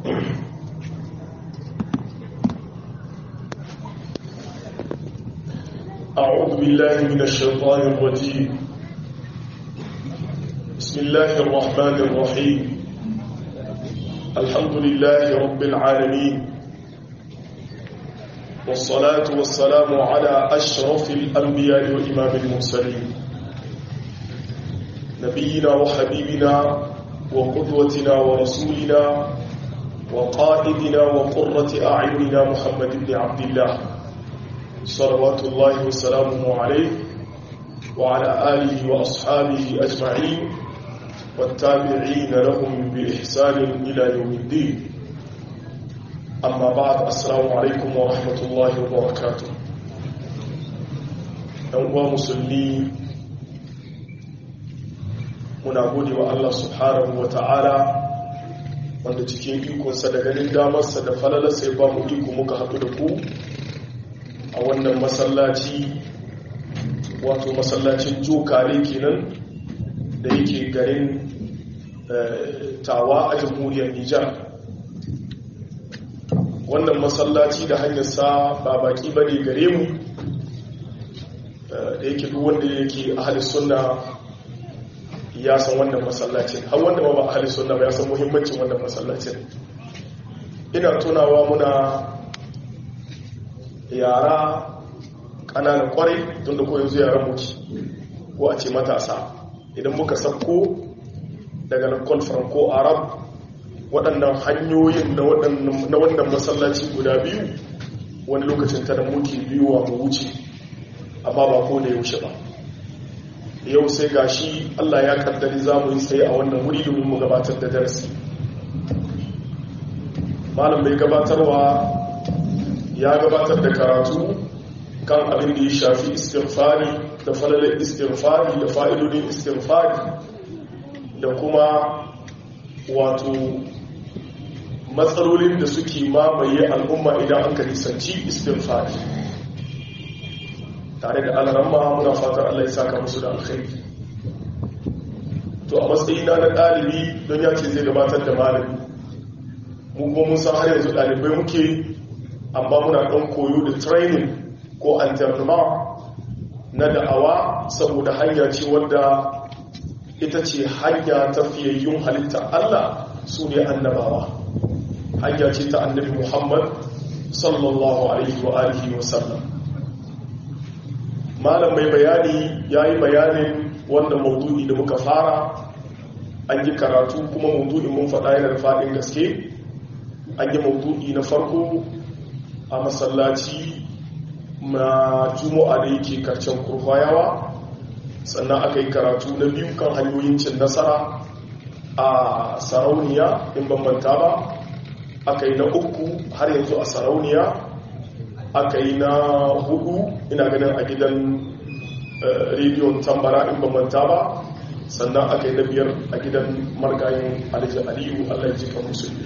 أعوذ بالله من الشيطان الرجيم بسم الله الرحمن الرحيم الحمد لله رب العالمين والصلاة والسلام على أشرف الأنبياء وإمام المرسلين نبينا وحبيبنا وقدوتنا ورسولنا وقائدنا وقرة أعيننا محمد بن عبد الله صلوات الله وسلامه عليه وعلى آله وأصحابه أجمعين والتابعين لهم بإحسان إلى يوم الدين أما بعد السلام عليكم ورحمة الله وبركاته أنواع مسلمين muna gode wa Allah subhanahu wa ta'ala wanda cikin ikonsa da ganin damarsa da falalarsa ya ba mu iko muka haɗu da ku a wannan masallaci wato masallacin jokare kenan da yake garin tawa a jamhuriyar nijar wannan masallaci da hanyarsa ba baki bane gare mu da yake duk wanda yake ahalin sunna ya san wannan masallacin har wanda ba ba ahalin sunna ba ya san muhimmancin wannan masallacin ina tunawa muna yara ƙananan kwarai tun da koyon zuwa yaran muki ko a ce matasa idan muka sauko daga lakon franco arab waɗannan hanyoyin na wannan masallaci guda biyu wani lokacin ta da muke biyuwa mu wuce amma ba ko da yaushe ba yau sai gashi allah ya kaddari za mu yi tsaye a wannan wuri domin mu gabatar da darasi malam bai gabatarwa ya gabatar da karatu kan abin da ya shafi istighfari da falalar istighfari da fa'idodin istighfari da kuma wato matsalolin da suke mamaye al'umma idan an ka nisanci istighfari tare da alaramma muna fatar Allah ya saka musu da alkhairi to a matsayina na ɗalibi don ya ce zai gabatar da malami mu kuma mun san har yanzu ɗalibai muke amma muna ɗan koyo da training ko anternama na da'awa saboda hanya ce wadda ita ce hanya ta fiyayyun halitta Allah su ne annabawa hanya ce ta annabi Muhammad sallallahu alaihi wa alihi wa sallam malam mai bayani ya yi bayanin wannan maudu'i da muka fara an yi karatu kuma maudu'in mun faɗa yana da faɗin gaske an yi maudu'i na farko a masallaci na juma'a da yake karcen kurfayawa sannan aka yi karatu na biyu kan hanyoyin cin nasara a sarauniya in bambanta ba aka yi na uku har yanzu a sarauniya aka yi na hudu ina ganin a gidan rediyon tambara in bambanta ba sannan aka yi na biyar a gidan margayin aliyu aliyu allah ji kan musulmi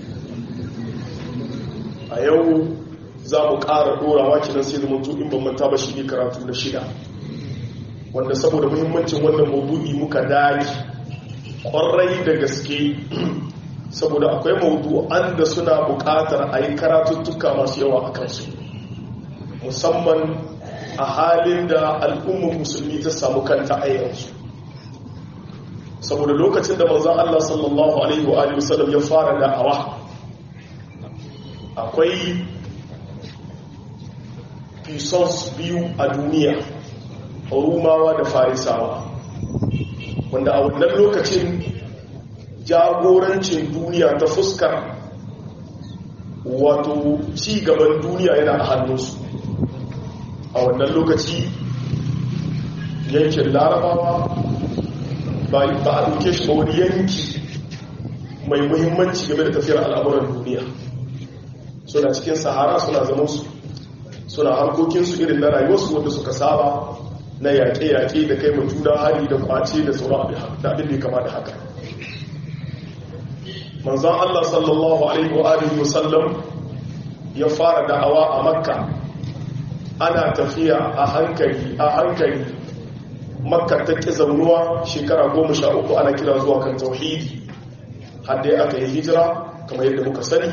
a yau za mu ƙara ɗorawa kinan sai da mutu in bambanta ba shi ne karatu na shida wanda saboda muhimmancin wannan maudu'i muka daki ƙwarai da gaske saboda akwai maudu'an da suna buƙatar a yi karatuttuka masu yawa a kansu musamman a halin da al'ummar musulmi ta samu kanta a yanzu saboda lokacin da manzan Allah sallallahu Alaihi wa wasallam ya fara da'awa akwai pisons biyu a duniya rumawa da farisawa wanda a wannan lokacin jagorancin duniya ta fuskar wato ci gaban duniya yana a hannunsu a wannan lokaci yankin larabawa ba a ɗauke shi ba wani yanki mai muhimmanci game da tafiyar al'amuran duniya suna cikin sahara suna zama su suna harkokinsu irin na rayuwarsu wanda suka saba na yaƙe-yaƙe da kai juna hari da kwace da sauran abin da kama da haka manzan Allah sallallahu Alaihi wasallam ya fara da'awa a makka ana tafiya a hankali a hankali makka ta ƙi zaunuwa shekara goma sha uku ana kira zuwa kan tauhidi hadda aka yi hijira kamar yadda muka sani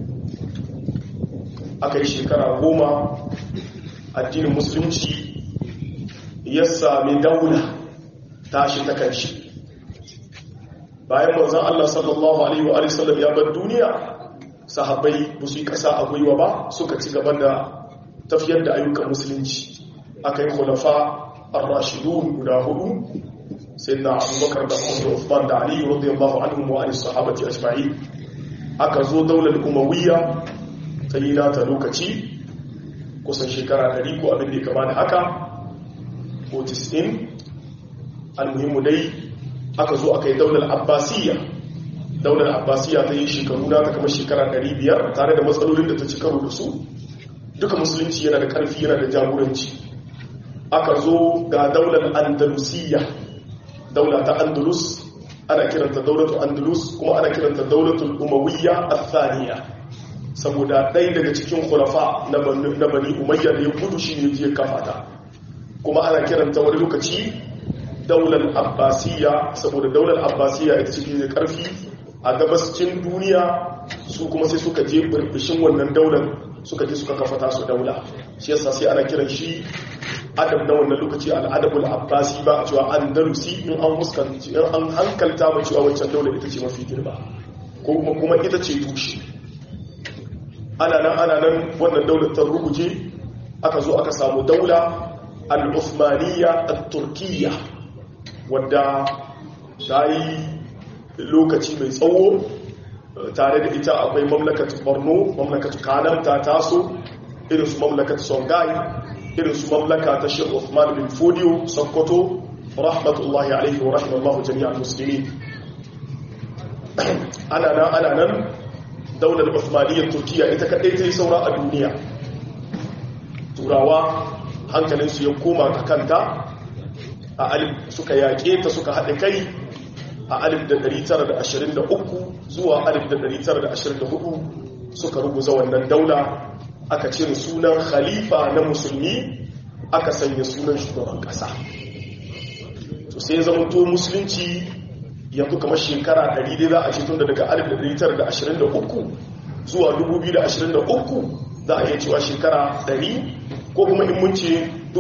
aka yi shekara goma addinin musulunci ya sami daula tashi ta kanshi bayan manzan Allah sallallahu Alaihi wa sallam ya bar duniya sahabbai ba su yi kasa a gwiwa ba suka ci gaba da tafiyar da ayyukan musulunci aka yi khulafa ar-rashidun guda hudu sayyidina abubakar da umar Uthman da ali radiyallahu anhum wa ali sahabati ajma'in aka zo daular umawiyya ta yi nata lokaci kusan shekara 100 ko abin da ya kama da haka ko 90 almuhimmu dai aka zo aka yi daular abbasiyya daular abbasiyya ta yi shekaru na ta kamar shekara 500 tare da matsalolin da ta ci karo da su duka musulunci yana da karfi yana da jagoranci aka zo ga daular andalusiyya daula ta andalus ana kiranta daulatu andalus kuma ana kiranta daulatul umawiyya athaniya saboda ɗaya daga cikin khulafa na bani umayya da ya gudu shi ne je kafa ta kuma ana kiranta wani lokaci daular abbasiyya saboda daular abbasiyya ita ce da karfi a gabascin duniya su kuma sai suka je burbushin wannan daular suka je suka kafa tasu daula shi yasa sai ana kiran shi adab na wannan lokaci al'adabul abbasi ba a cewa an darusi in an fuskanci in an hankalta ba cewa wancan daular ita ce mafi girma ko kuma kuma ita ce tushe ana nan ana nan wannan daular ta ruguje aka zo aka samu daula al-uthmaniyya at-turkiyya wadda ta yi lokaci mai tsawo tare da ita akwai mamlakat borno mamlakat kanan ta taso irin su mamlakat songhai irin su mamlaka ta shi Uthman bin Fodiyo Sokoto rahmatullahi alaihi wa rahimallahu jami'al muslimin ana nan ana nan daular Uthmaniyyar Turkiya ita kadai ta yi saura a duniya turawa hankalinsu ya koma ka kanta a alif suka yaƙe ta suka haɗe kai a alif da 923 zuwa alif da 924 suka ruguza wannan daula aka cire sunan khalifa na musulmi aka sanya sunan shugaban kasa to sai zamanto musulunci yanzu kamar shekara 100 za a ce tun da daga 1923 zuwa 2023 za a iya cewa shekara 100 ko kuma in mun ce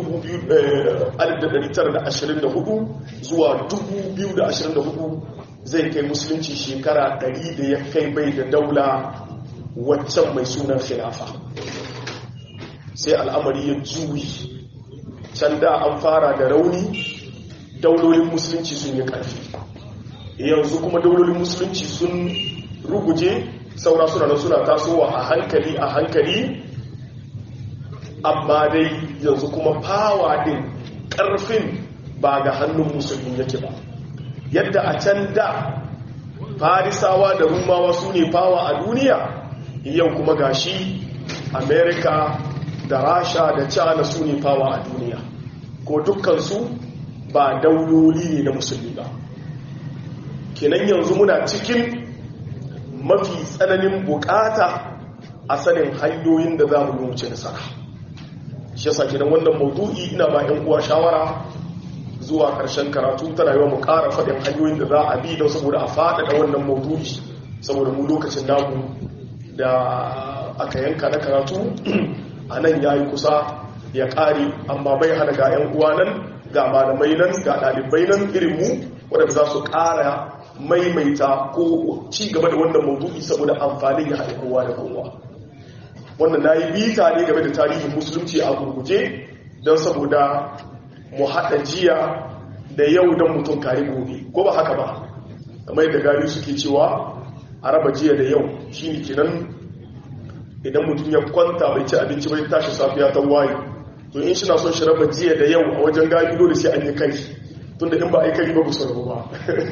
1924 zuwa 2024 zai kai musulunci shekara 100 da ya kai bai da daula waccan mai sunan khilafa sai al'amari ya juyi can da an fara da rauni daulolin musulunci sun yi ƙarfi yanzu kuma daulolin musulunci sun ruguje saura suna nan suna tasowa a hankali a hankali amma dai yanzu kuma fawa din ƙarfin ba ga hannun musulmi yake ba yadda a can da farisawa da rumawa su ne fawa a duniya yau kuma gashi amerika da rasha da china su ne fawa a duniya ko dukkansu ba dauloli ne na musulmi ba kenan yanzu muna cikin mafi tsananin bukata a sanin hanyoyin da za mu wuce nasara shi yasa kenan wannan maudu'i ina ba yan uwa shawara zuwa karshen karatu ta rayuwa mu ƙara faɗin hanyoyin da za a bi don saboda a faɗaɗa wannan maudu'i saboda mu lokacin namu da aka yanka na karatu a nan ya yi kusa ya ƙare amma bai hana ga 'yan uwa nan ga malamai nan ga ɗalibai nan irin mu waɗanda za su ƙara maimaita ko ci gaba da wannan maudu'i saboda amfanin ya haɗe kowa da kowa wannan na yi bita ne game da tarihin musulunci a gurguje don saboda mu haɗa jiya da yau don mutum kare gobe ko ba haka ba kamar yadda gari suke cewa a raba jiya da yau shi ne kenan idan mutum ya kwanta bai ci abinci bai tashi safiya ta waye to in shi na son shi raba jiya da yau a wajen gari dole sai an yi kai tunda in ba a yi kai ba ku sarrafa ba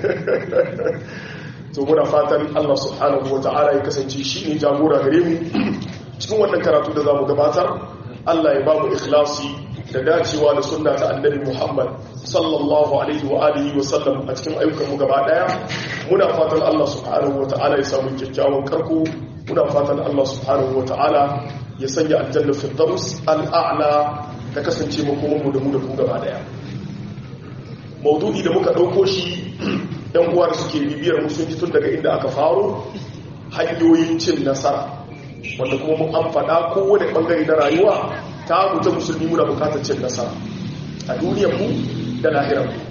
to muna fatan Allah subhanahu wa ta'ala ya kasance shi ne jagora gare mu cikin wannan karatu da za mu gabatar Allah ya ba mu ikhlasi da dacewa da sunna ta annabi Muhammad sallallahu alaihi wa alihi wa sallam a cikin ayyukan mu gaba daya muna fatan Allah subhanahu wa ta'ala ya samu kyakkyawan karko muna fatan Allah subhanahu wa ta'ala ya sanya aljanna firdaus al'a'la ta kasance makoman mu da mu da ku gaba daya maudu'i da muka dauko shi yan uwa da suke bibiyar musulunci tun daga inda aka faro hanyoyin cin nasara wanda kuma mun an faɗa kowane ɓangare na rayuwa ta mutu musulmi muna bukatar cin nasara a duniyar mu da lahirar mu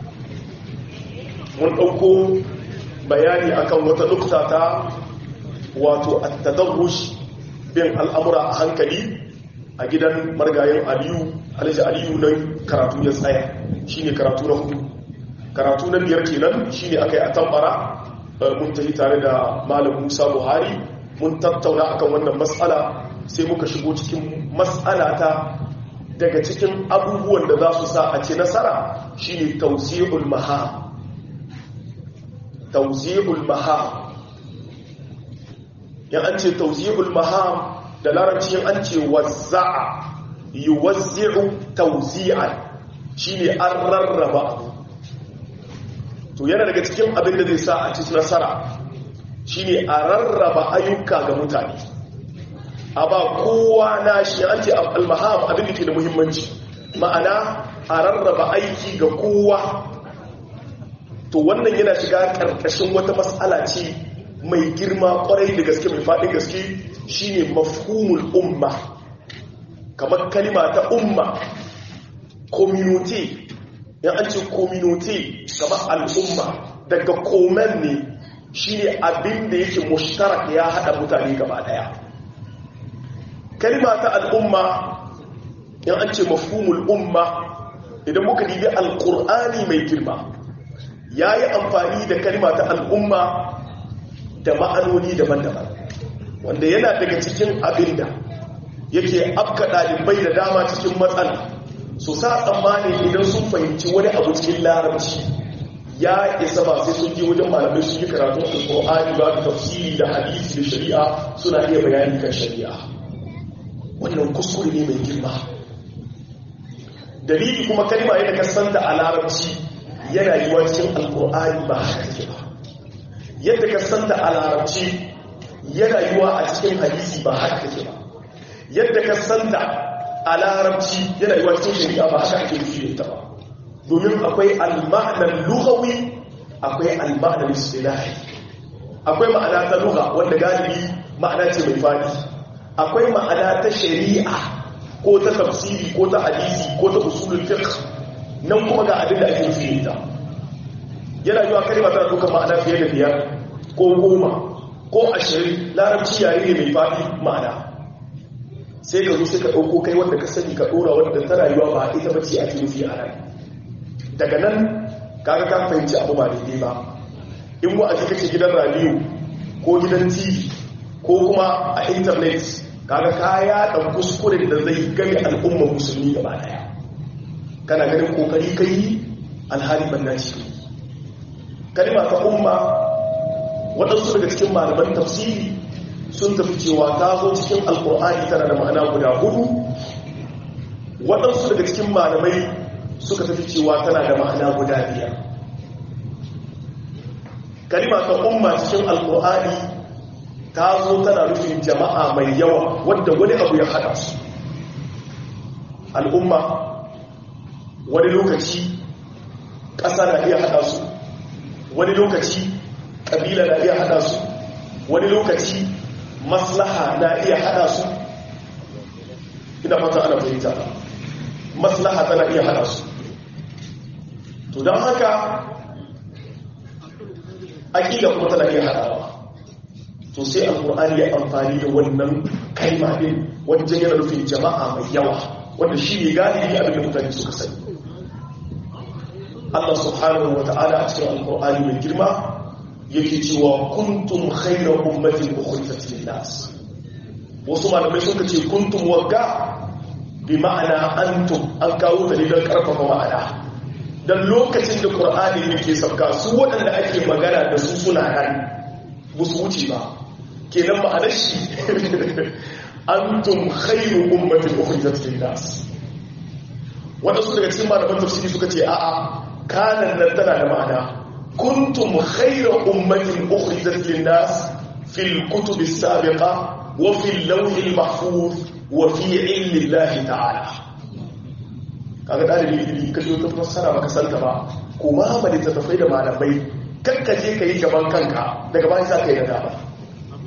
mun ɗauko bayani akan wata nukta ta wato at-tadarruj bin al'amura a hankali a gidan margayen aliyu alhaji aliyu nan karatu ya tsaya shine karatu na hudu karatu na biyar kenan shine aka yi a tambara mun tafi tare da malam musa buhari mun tattauna akan wannan matsala sai muka shigo cikin matsala ta daga cikin abubuwan da za su sa a ce nasara shine tauzi'ul maha tauzi'ul maha yan an ce tauzi'ul maha da larabci an ce wazza'a yuwazzi'u tauzi'an shine an rarraba to yana daga cikin abin da zai sa a ci nasara shine a rarraba ayyuka ga mutane a ba kowa na shi an ce almaham abin da ke da muhimmanci ma'ana a rarraba aiki ga kowa to wannan yana shiga ƙarƙashin wata matsala ce mai girma kwarai da gaske mai faɗin gaske shine mafhumul umma kamar kalima ta umma community yan an ce community kamar al'umma daga komen ne shine abin da yake mushtarak ya haɗa mutane gaba ɗaya kalima ta al'umma yan an ce mafhumul umma idan muka dibi alƙur'ani mai girma ya yi amfani da kalima ta al'umma da ma'anoni daban-daban wanda yana daga cikin abin da yake afka ɗalibai da dama cikin matsala su sa tsammanin idan sun fahimci wani abu cikin larabci ya isa ba sai sun je wajen malamai sun yi karatun alƙur'ani ba da tafsiri da hadisi da shari'a suna iya bayani kan shari'a wannan kuskure ne mai girma dalili kuma kalma yadda ka santa a larabci yana yi wa cikin alƙur'ani ba haka take ba yadda ka santa a larabci yana yi wa a cikin hadisi ba haka take ba yadda ka santa a larabci yana yi wa cikin shari'a ba haka ake nufi da ba domin akwai al-ma'anar lughawi akwai al-ma'anar istilahi akwai ma'ana ta lugha wanda galibi ma'ana ce mai fadi akwai ma'ana ta shari'a ko ta tafsiri ko ta hadisi ko ta usulul fiqh nan kuma ga abin da ake nufi da yana yiwa kalma tana duka ma'ana fiye da biyar ko goma ko ashirin larabci yare ne mai faɗi ma'ana sai ka zo sai ka ɗauko kai wanda ka sani ka ɗora wanda ta rayuwa ba ita bace a nufi a rai daga nan kaga ka fahimci abu ba daidai ba in wa'azi kake gidan radiyo ko gidan tv ko kuma a intanet kaga ka yaɗa kuskuren da zai gami al'ummar musulmi gaba ɗaya kana ganin kokari kai alhali banna ce kalima ta umma waɗansu daga cikin malaman tafsiri sun tafi cewa ta zo cikin alkur'ani tana da ma'ana guda hudu waɗansu daga cikin malamai suka tafi cewa tana da ma'ana guda biyar kalima ta umma cikin alkur'ani ta zo tana nufin jama'a mai yawa wadda wani abu ya haɗa su al'umma wani lokaci ƙasa na iya haɗa su wani lokaci ƙabila na iya haɗa su wani lokaci maslaha na iya haɗa su ina fata ana fahimta maslaha tana iya haɗa su to don haka aƙida kuma tana iya haɗawa to sai alƙur'ani ya amfani da wannan kalma ɗin wajen yana nufin jama'a mai yawa wanda shi ne galibi abin da mutane suka sani Allah subhanahu wa ta'ala a cikin alkur'ani mai girma yake cewa kuntum khayra ummatin ukhrijat lin-nas wasu malamai suka ce kuntum wagga bi ma'ana antum an kawo ta don karfafa ma'ana dan lokacin da qur'ani yake sauka su waɗanda ake magana da su suna nan ba su wuce ba kenan ma'anar shi antum khayru ummatin ukhrijat lin-nas waɗansu daga cikin malaman tafsiri suka ce a'a kanan nan tana da ma'ana kuntum khayra ummatin ukhrijat lin-nas fil kutub as-sabiqa wa fil lawh al-mahfuz wa fi ilmi Allah ta'ala kaga dalibi ilimi ka zo ta fassara baka santa ba kuma ba da tafai da malamai kakka je kai gaban kanka daga bayan za ka yi nadama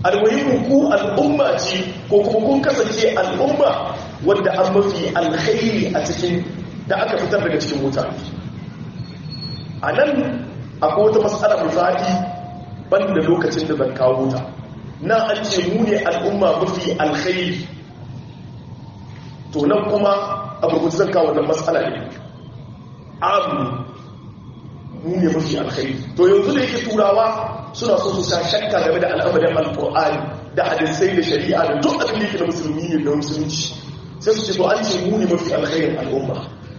almuhimmin ku al'umma ce ko kuma kun kasance al'umma wadda an mafi alkhairi a cikin da aka fitar daga cikin mutane a nan akwai wata matsala mai faɗi banda lokacin da zan kawo ta na an ce mu ne al'umma mafi alkhairi to nan kuma a gurgutu zan kawo wannan matsala ne amu mu ne mafi alkhairi to yanzu da yake turawa suna so su sa shakka game da al'amarin alkur'ani da hadisai da shari'a da duk abin da yake na musulmi ne da musulunci sai su ce to an ce mu ne mafi alkhairin al'umma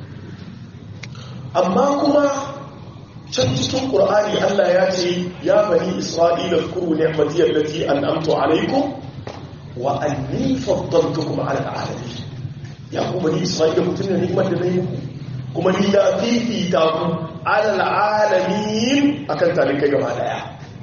amma kuma can cikin ƙur'ani Allah ya ce ya bani isra'ila zkuru ni'mati allati an'amtu alaykum wa anni faddaltukum 'ala al'alamin ya ku bani isra'ila mutun ne ni'mar da nayi muku kuma ni na fifita ku 'ala al'alamin akan talikai gaba daya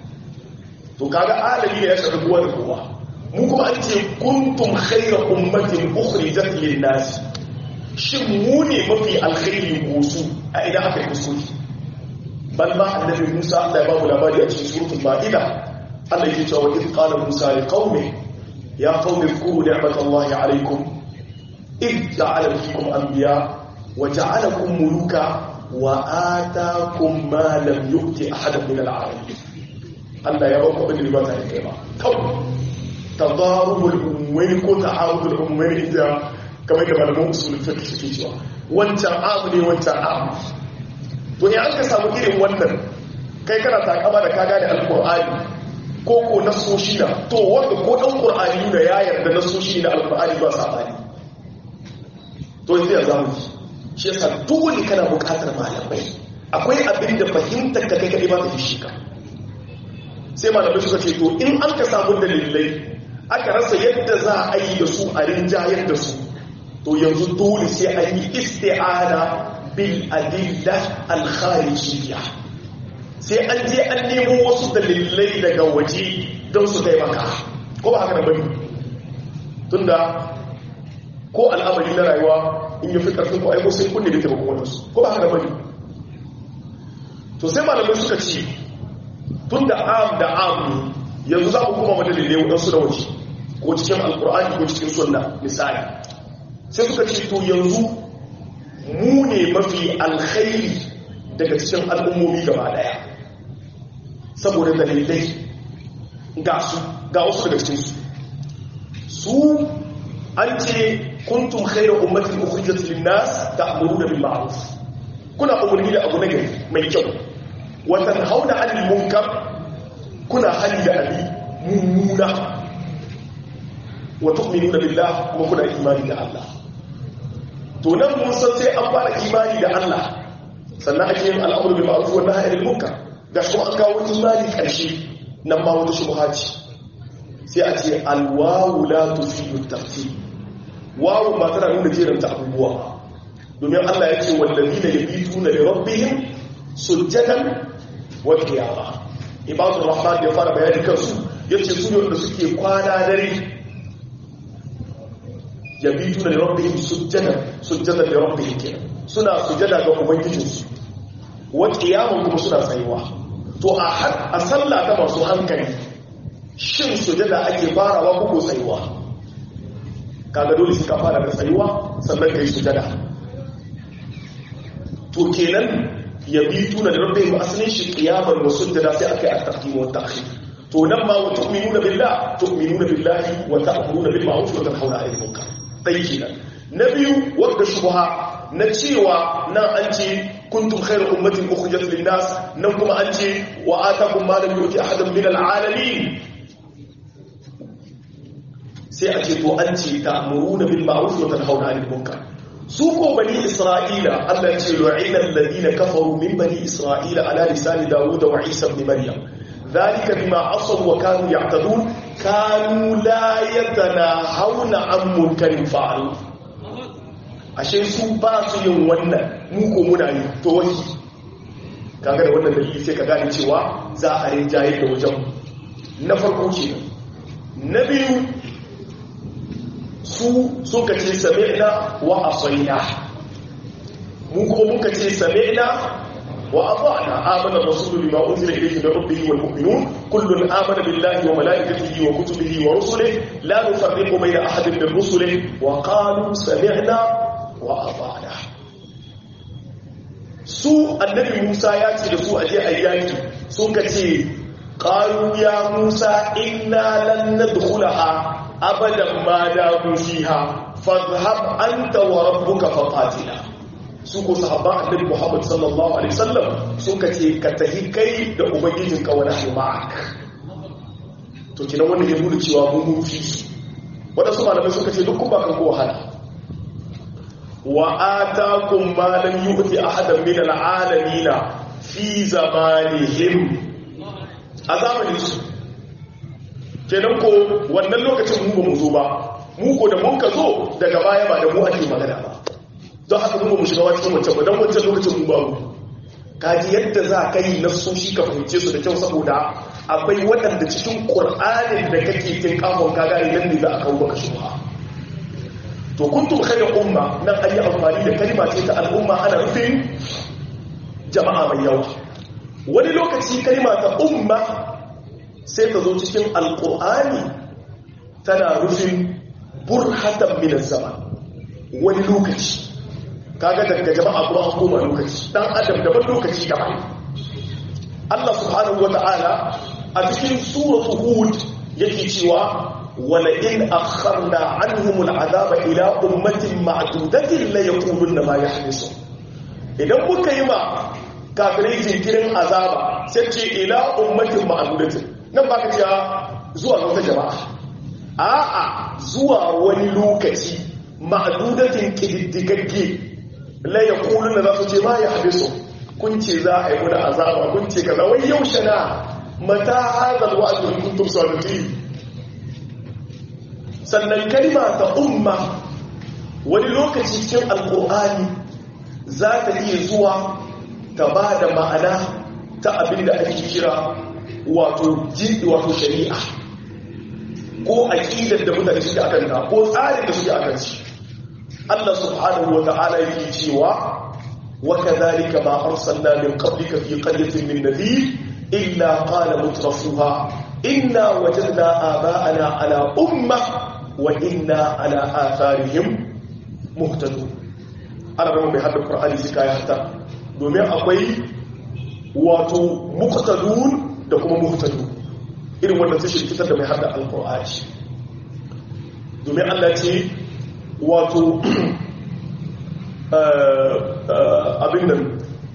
to kaga alami ne ya shafi kowa da kowa mu kuma an ce kuntum khayra ummatin ukhrijat lin-nas shin mu ne mafi alkhairi gosu a idan aka yi kuskure bal ma annabi Musa Allah ya ba mu labari a cikin suratul Maida Allah yake cewa idh qala Musa li qaumi ya qaumi zkuru ni'matallahi alaykum idh ja'ala fikum anbiya wa ja'alakum muluka wa ataakum ma lam yu'ti ahadan min al-'alamin Allah ya ba ku abin da ba ta kai ba kawai tadarubul ummayn ko ta'arudul ummayn da kamar da malaman usul fiqh suke cewa wancan abu ne wancan abu to ya aka samu irin wannan kai kana takama da ka gane alkur'ani ko ko nasoshi na to wanda ko dan qur'ani da ya yarda nasoshi na alkur'ani ba sabani to yanzu ya zamu shi yasa dole kana buƙatar malamai akwai abin da fahimtar ka kai kai ba ta shi ka sai malamai suka ce to in an ka samu dalilai aka rasa yadda za a yi da su a rinjayar da su to yanzu dole sai an yi isti'ana bil adilla al kharijiyya sai an je an nemo wasu dalilai daga waje don su taimaka ko ba haka da bane tunda ko al'amari na rayuwa in yi fi karfin ko aiko sai kunne da taimakon wadansu ko ba haka da bane to sai malamai suka ce tun da am da am yanzu za mu kuma madalilai wadansu da waje ko cikin alkur'ani ko cikin sunna misali sai suka ce to yanzu mu ne mafi alkhairi daga cikin al'ummomi gaba daya saboda dalilai ga su ga wasu daga cikinsu su an ce kuntum khairu ummatin ukhrijat lin-nas ta'muruna bil ma'ruf kuna umarni da abu nagari mai kyau wa tanhauna 'anil munkar kuna hali da abi mummuna wa tu'minuna billah kuma kuna imani da Allah to nan mun san sai an fara imani da Allah sannan ake yin al'amuru bil ma'ruf wa nahyi anil munkar ga kuma an kawo imani karshe nan ma wata shubha ce sai a ce alwawu la tufidu tartib wawu ba tana nuna jeranta abubuwa domin Allah ya ce wallazina yabituna li rabbihim sujjadan wa qiyama ibadur rahman ya fara bayani kansu yace su ne wanda suke kwana dare yabituna li rabbihim sujjadan sujjadan li rabbihim kenan suna sujada ga ubangijinsu wa qiyaman kuma suna tsayuwa to a a sallah ta masu hankali shin sujada ake farawa ko tsayuwa kaga dole sai ka fara da tsayuwa sannan kai sujada to kenan yabituna li rabbihim aslin shi qiyaman wa sujada sai akai at-taqdim wa at-ta'khir to nan ma wa tu'minuna billah tu'minuna billahi wa ta'muruna bil ma'ruf wa tanhauna 'anil munkar ɗai kenan na biyu wadda shubha na cewa nan an ce kuntum khairu ummatin ukhrijat lin nas nan kuma an ce wa atakum ma lam yuti ahadan min al alamin sai a ce to an ce ta'muruna bil ma'ruf wa tanhauna 'anil munkar su ko bani isra'ila Allah ya ce lu'ina alladhina kafaru min bani isra'ila ala lisani dawud wa isa ibn maryam ذلك بما عصوا وكانوا يعتدون كانوا لا يتناهون عن منكر فعلوا ashe su ba su yin wannan mu ko muna yi to wani kaga da wannan dalili sai ka gane cewa za a rinjaye da wajen na farko ce na biyu su suka ce sami'na wa asaina mu kuma muka ce sami'na وأطعنا آمن الرسول بما أنزل إليه من ربه والمؤمنون كل آمن بالله وملائكته وكتبه ورسله لا نفرق بين أحد من رسله وقالوا سمعنا وأطعنا su annabi Musa ya ce da su aje ayyaki sun ka ce qalu ya Musa inna lan nadkhulaha abadan ma damu fiha fadhhab anta wa rabbuka faqatila su ko sahabban annabi Muhammad sallallahu alaihi wasallam sun ka ce ka tahi kai da ubangijin ka wani ma'ak to kina wannan ya nuna cewa mun mun fi wadansu malamai suka ce duk kun ba kan ko wahala wa atakum ma lam yu'ti ahadan min al'alamin fi zamanihim a zamanin su kenan ko wannan lokacin mu ba mu zo ba mu ko da mun ka zo daga baya ba da mu ake magana ba don haka mun ba mu shiga cikin wancan ba don wancan lokacin mu ba mu kaji yadda za ka yi nasoshi ka fahimce su da kyau saboda akwai waɗanda cikin ƙur'anin da kake kin kafin ka gane nan ne za a kawo maka shubha to kuntum khayra umma nan ayi amfani da kalma ce ta al'umma ana nufin jama'a mai yawa wani lokaci kalma ta umma sai ta zo cikin alqur'ani tana nufin burhatan min zaman wani lokaci kaga daga jama'a kuma an koma lokaci dan adam daban lokaci daban Allah subhanahu wata'ala a cikin suratul hud yake cewa ولئن أخرنا عنهم العذاب إلى أمة معدودة ليقولن ما يحدث idan muka yi ma kafirai jinkirin azaba sai ce ila ummatin ma'adudatin nan ba ka ce zuwa wata jama'a a'a zuwa wani lokaci ma'adudatin kididdigagge la yaquluna za su ce ma ya habisu kun ce za a yi wani azaba kun ce kaza wai yaushe na mata hadal wa'd in kuntum sadiqin sannan kalma ta umma wani lokaci cikin alkur'ani za ta iya zuwa ta ba da ma'ana ta abin da ake kira wato jiɗi wato shari'a ko aƙidar da mutane suke akan ta ko tsarin da suke akan shi Allah subhanahu wa ta'ala yake cewa wa kadhalika ma arsalna min qablika fi qaryatin min nadhir illa qala mutrafuha inna wajadna aba'ana ala ummah wa inna ala atharihim muhtadun ana rama mai haddar qur'ani shi kai hatta domin akwai wato muqtadun da kuma muhtadun irin wannan sai shirkitar da mai haddar alqur'ani domin Allah ce wato abin nan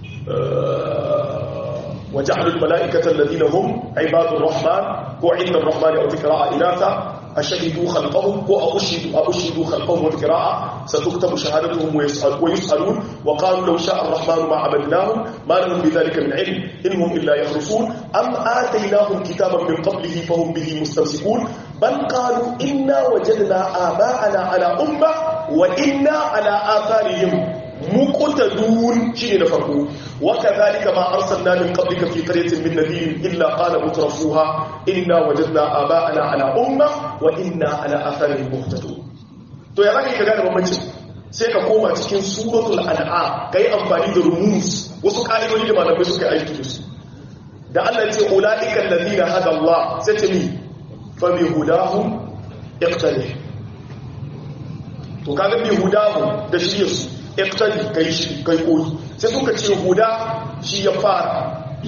وجعلوا الملائكة الذين هم عباد الرحمن وعند الرحمن أو تكراء إناثا أشهدوا خلقهم وأشهدوا أشهدوا خلقهم والقراءة ستكتب شهادتهم ويسأل ويسألون وقالوا لو شاء الرحمن ما عبدناهم ما لهم بذلك من علم إنهم إلا يخرصون أم آتيناهم كتابا من قبله فهم به مستمسكون بل قالوا إنا وجدنا آباءنا على أمة وإنا على آثارهم مقتدون شيء نفرقوا وكذلك ما أرسلنا من قبلك في قرية من نذير إلا قال مترفوها إنا وجدنا آباءنا على أمة وإنا على آثارهم مقتدون to ya zaka yi ka gane bambanci sai ka koma cikin suratul an'am kai amfani da rumus wasu ƙa'idodi da malamai suka aiki da su da Allah ya ce ulaika allazina hada Allah sai ce mi fa bi hudahum iqtadi to kaga bi hudahum da shirye su iqtadi kai shi kai koyi sai suka ce huda shi ya fara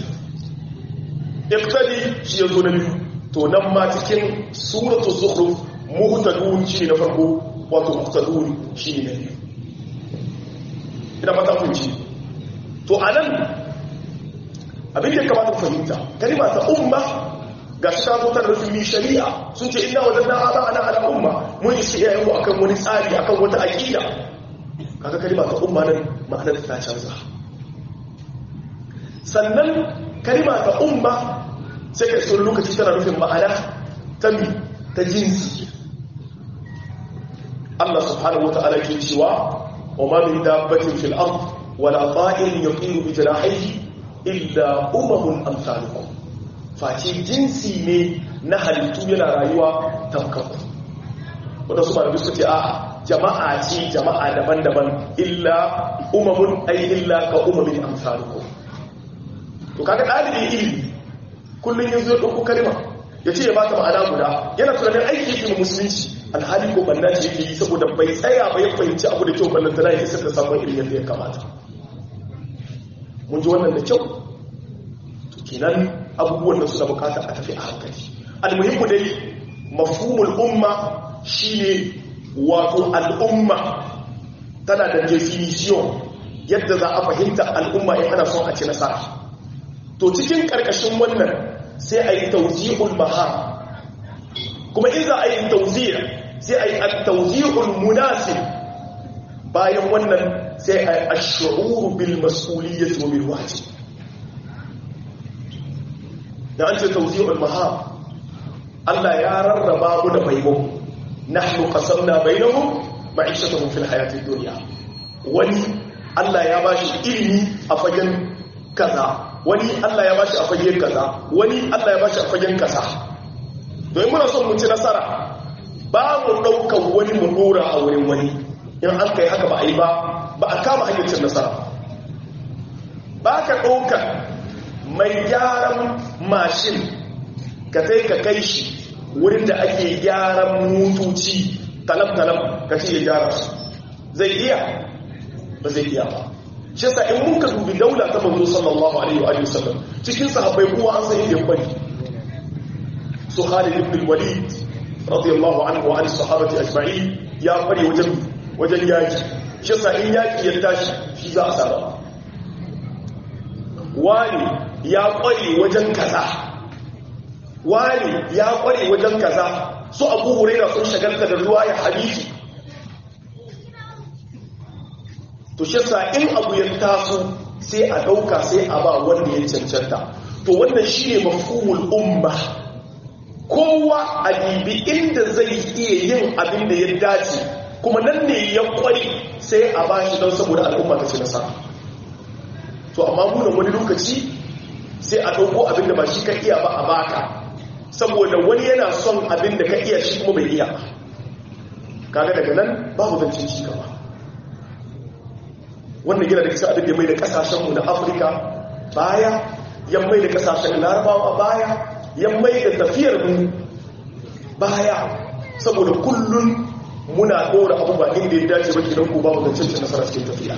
iqtadi shi ya zo na biyu to nan ma cikin suratul zukhruf muhtadun shi na farko wato muhtadun shi ne biyu ina fata kun ci to anan abin da kamata ku fahimta kalma ta umma ga shi ta zo ta rufin shari'a sun ce inna wajanna aba ana ala umma mun yi iyayen mu akan wani tsari akan wata aqida kaga kalma ta umma nan ma'anar ta canza sannan kalma ta umma sai ka iso lokaci tana nufin ma'ana ta mi ta jinsi Allah subhanahu wa ta'ala ke cewa wa ma min dabbatin fil ard wala ta'in yaqiru bi janahihi illa umamun amsalukum face jinsi ne na halittu yana rayuwa tamkaku wanda su malamai suka ce a'a jama'a ce jama'a daban-daban illa umamun ai illa ka umamin amsalukum to kaga ɗalibin ilimi kullum ya zo ɗauko kalma ya ce ya ba ta ma'ana guda yana tunanin aiki yake musulunci alhali ko banna ce yake yi saboda bai tsaya ba ya fahimci abu da kyau ballan tana ya isar da samun ilimin yadda ya kamata mun ji wannan da kyau to kenan abubuwan da suna bukata a tafi a hankali almuhimmu dai mafhumul umma shine wato al'umma tana da definition yadda za a fahimta al'umma in ana son a ci nasara to cikin karkashin wannan sai a yi tauzihul mahar kuma in za a yi tauzih sai a yi tauzihul munasib bayan wannan sai a yi ash'uru bil mas'uliyyati wa bil wajib da an ce tauzihul mahar Allah ya rarraba mu da baiwa nahnu qasamna bainahum ma'ishatuhum fil hayatid dunya wani Allah ya bashi ilimi a fagen kaza wani Allah ya bashi a fagen kaza wani Allah ya bashi a fagen kaza don muna son mu ci nasara ba mu daukan wani mu dora a wurin wani in an kai haka ba a yi ba ba a kama hanyar cin nasara ba ka ɗauka mai gyaran mashin ka sai ka kai shi wurin da ake gyaran mutuci talam-talam ka ce ya gyara su zai iya ba zai iya ba shi yasa in mun ka dubi daula ta manzo sallallahu alaihi wa sallam cikin sahabbai kowa an san yadda bari su Khalid ibn Walid radiyallahu anhu wa ali sahabati ajma'in ya fare wajen wajen yaki shi yasa in yaki ya tashi shi za a saba wani ya kware wajen kaza wani ya kware wajen kaza su abu huraira sun shagalta da ruwa ya hadisi to shi sa in abu ya taso sai a dauka sai a ba wanda ya cancanta to wannan shi ne mafhumul umma kowa a bibi inda zai iya yin abin da ya dace kuma nan ne ya kware sai a ba shi don saboda al'umma ta ci nasara to amma mu da wani lokaci sai a dauko abin da ba shi ka iya ba a baka saboda wani yana son abin da ka iya shi kuma bai iya kaga daga nan babu zancen ci gaba wannan gina da kisa abin da mai da kasashenmu na afirka baya yan mai da kasashen larabawa baya yan mai da tafiyar mu baya saboda kullum muna ɗora abubuwa inda ya dace ba kidan ko babu zancen cin nasara cikin tafiya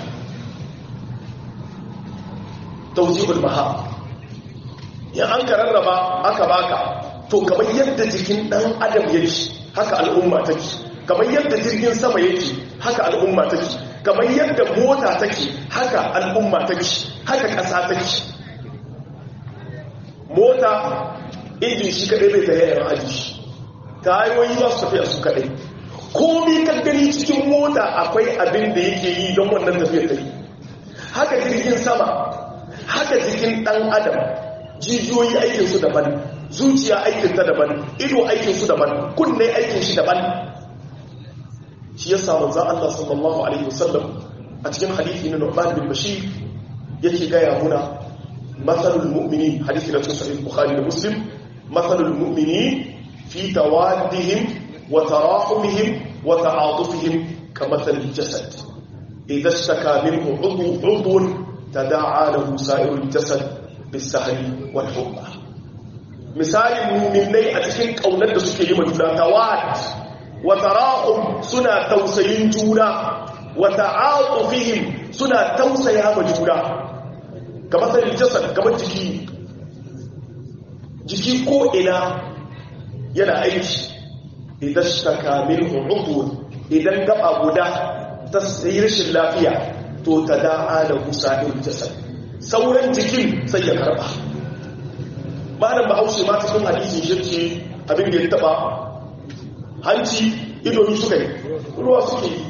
taujibul maha yan an ka rarraba aka baka to kamar yadda jikin ɗan adam yake haka al'umma take kamar yadda jirgin sama yake haka al'umma take kamar yadda mota take haka al'umma take haka ƙasa take mota injin shi kaɗai bai tare yaran aji shi tayoyi ba su tafiya su kaɗai komi kan gani cikin mota akwai abin da yake yi don wannan tafiyar ta yi haka jirgin sama haka jikin ɗan adam jijiyoyi aikinsu daban zuciya aikinta daban ido aikinsu daban kunne aikin shi daban shi ya samu za Allah sallallahu alaihi wasallam a cikin hadithi na Nu'man bin Bashir yake gaya muna matsalul mu'mini hadithi na cikin sahih Bukhari da Muslim matsalul mu'mini fi tawaddihim wa tarahumihim wa ta'atufihim ka matsalil jasad idza ishtaka minhu 'udwun tada'a lahu sa'irul jasad bis-sahri wal humma misalin muminai a cikin kaunar da suke yi juna tawad wa tarahum suna tausayin juna wa ta'atufihim suna tausaya ma juna kamar sai jasad kamar jiki jiki ko ina yana aiki idan shaka minhu udhun idan gaba guda ta sai rashin lafiya to tada'a da musa'il jasad sauran jikin sai ya karba malam bahaushe ma cikin hadisin shirki abin da ya taba hanci idonu suka yi ruwa suke yi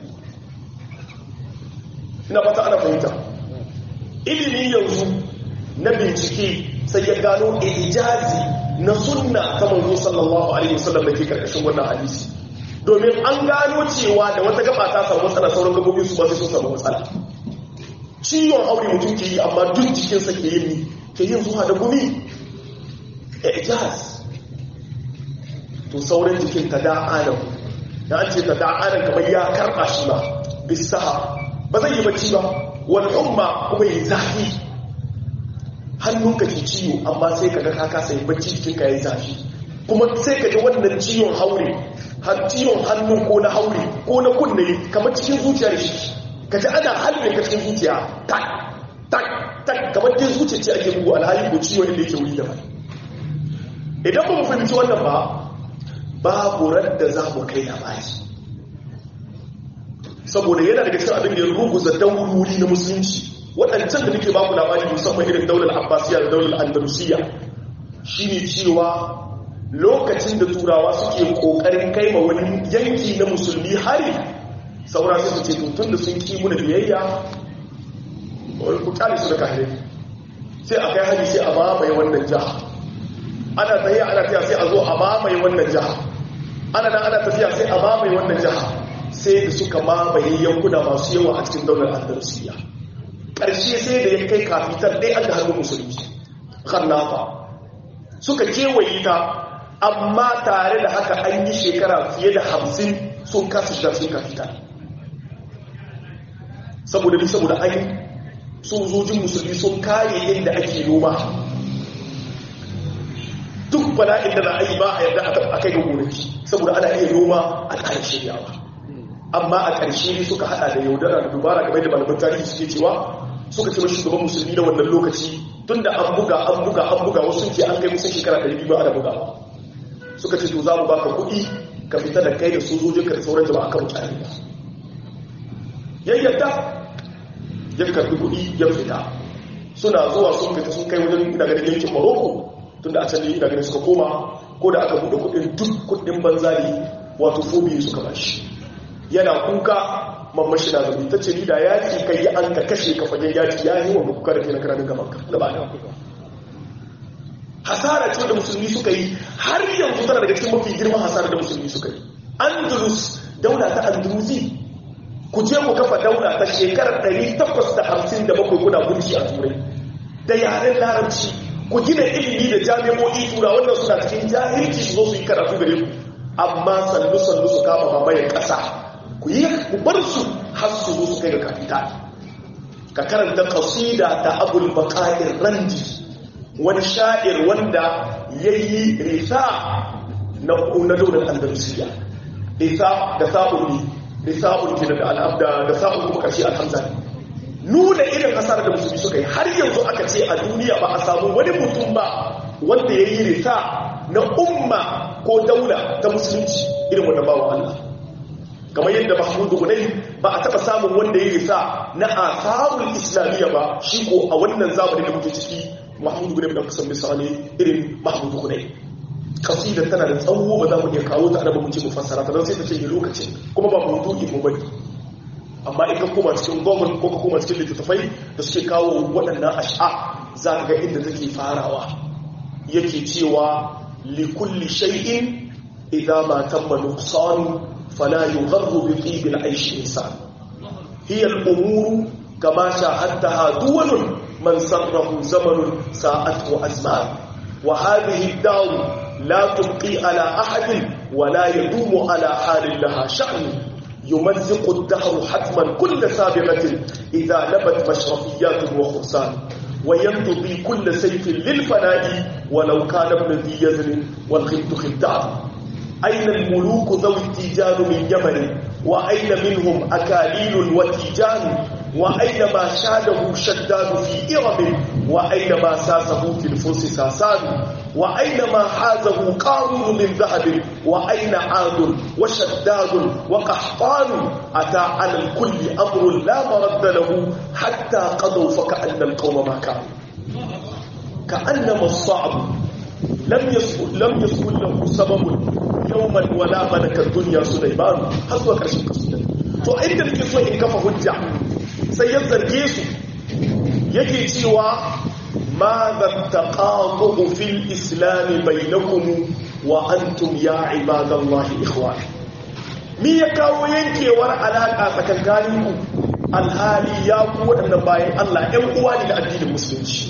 ina fata ana fahimta ilimi yanzu na bincike sai ya gano ijazi na sunna ta manzo sallallahu alaihi wasallam da ke karkashin wannan hadisi domin an gano cewa da wata gaba ta samu matsala sauran gabobi su ba sai sun samu matsala ciwon aure mutum ke yi amma duk jikinsa ke yin ke yin zuwa da gumi ijaz to sauran jikin ta da'anan da an ce ta da'anan kamar ya karɓa shi ba bisa ba zai yi bacci ba wani umma kuma yi zafi hannunka ke ciwo amma sai ka ga ka kasa yin bacci jikinka ya yi zafi kuma sai ka ji wannan ciwon haure har ciwon hannu ko na haure ko na kunne kamar cikin zuciya da shi ka ji ana halin ka cikin zuciya tak tak tak kamar dai zuciya ce ake bugu alhali ko ciwon inda yake wuri daban idan ba mu fahimci wannan ba babu da za mu kai labari saboda yana daga cikin abin da ya ruguza daururi na musulunci waɗancan da nake baku labari musamman irin daular abbasiya da daular andalusiya shine cewa lokacin da turawa suke kokarin kai ma wani yanki na musulmi hari saura sai su ce tun da sun ki muna biyayya wani ku kyale su da kahirai sai a kai hari sai a mamaye wannan jiha ana tafiya ana tafiya sai a zo a mamaye wannan jiha ana nan ana tafiya sai a mamaye wannan jiha sai da suka mamaye yankuna masu yawa a cikin daular andalusiya ƙarshe sai da ya kai kafitar ɗaya an da hannun musulmi khannafa suka kewaye ta amma tare da haka an yi shekara fiye da hamsin sun kasa shiga sun kafita saboda duk saboda an sojojin musulmi sun kare inda ake noma duk bala'in da za a yi ba a yarda a kai ga gonaki saboda ana iya noma a ƙarshe shiryawa amma a ƙarshe suka hada da yaudara da dubara game da malaman tarihi suke cewa suka ce mashi shugaban musulmi na wannan lokaci tun da an buga an buga an buga wasu ke an kai musan shekara 200 ana bugawa suka ce to za mu baka kuɗi ka fita da kai da sojojin ka da sauran jama'a kan mutane ba ya yadda ya karbi kuɗi ya fita suna zuwa sun fita sun kai wajen ina ganin yankin maroko tun da a can ne ina ganin suka koma ko da aka buɗe kuɗin duk kuɗin banzali wato fobi suka bashi yana kuka mamman shi na zabi ta ce ni da yaki kai yi an ka kashe ka fagen yaki ya yi wanda kuka da ke na karamin gaban ka gaba da hasara ce da musulmi suka yi har yanzu tana daga cikin mafi girman hasara da musulmi suka yi andalus daula ta andalusi ku je ku kafa daula ta shekarar 857 kuna gunci a turai da yaren larabci ku gina ilimi da jami'o'i tura wannan suna cikin jahilci su zo su yi karatu gare ku amma sannu sannu su kama mamayen ƙasa ku yi ku bar su har su zo su kai ga kafita ka karanta kasida ta abul baqa'ir randi wani sha'ir wanda yayi risa na na daular andalusiya risa da sa'ul risa'ul kina da al'abda da sa'ul kuma kashi alhamza nuna irin asar da musulmi suka yi har yanzu aka ce a duniya ba a samu wani mutum ba wanda yayi risa na umma ko daula ta musulunci irin wanda bawa Allah kamar yadda mahmudu gunai ba a taba samun wanda ya risa na asarul islamiyya ba shi ko a wannan zamanin da muke ciki mahmudu gunai da kusan misali irin mahmudu gunai kasida tana da tsawo ba za mu iya kawo ta adaba mu ce mu fassara ta don sai ta ce yi lokacin kuma ba maudu'i mu bane amma in ka koma cikin gwamnan ko ka koma cikin littattafai da suke kawo waɗannan ash'a za ka ga inda take farawa yake cewa likulli shay'in idza ma tamma nuqsanu فلا يغر بطيب العيش إنسان هي الأمور كما شاهدتها دول من سره زمن ساءته أزمان وهذه الدار لا تبقي على أحد ولا يدوم على حال لها شأن يمزق الدهر حتما كل سابقة إذا نبت مشرفيات وخرسان وينتضي كل سيف للفناء ولو كان ابن ذي يزن والخلد خلدان أين الملوك ذوي التيجان من يمن وأين منهم أكاليل وتيجان وأين ما شاده شداد في إرم وأين ما ساسه في الفرس ساسان وأين ما حازه قارون من ذهب وأين عاد وشداد وقحطان أتى على الكل أمر لا مرد له حتى قضوا فكأن القوم ما كانوا كأنما الصعب لم يسكن لم يسكن له سبب يوما ولا ملك الدنيا سليمان har zuwa karshen kasida to inda nake so in kafa hujja sai ya zarge su yake cewa ma za taqatu fil islam bainakum wa antum ya ibadallahi ikhwan mi ya kawo yankewar alaka tsakankaninku alhali ya ku waɗannan bayan Allah ɗan uwa ne da addinin musulunci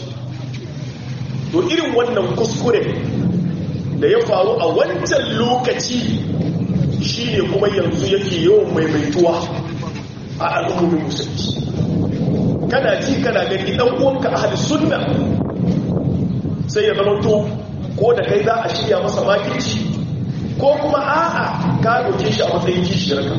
to irin wannan kuskure da ya faru a wancan lokaci shi ne kuma yanzu yake yawan maimaituwa a al'ummomin musulunci kana ji kana gani dan uwanka ahli sunna sai ya zama to ko da kai za a shirya masa makirci ko kuma a'a ka doke shi a matsayin kishiyar ka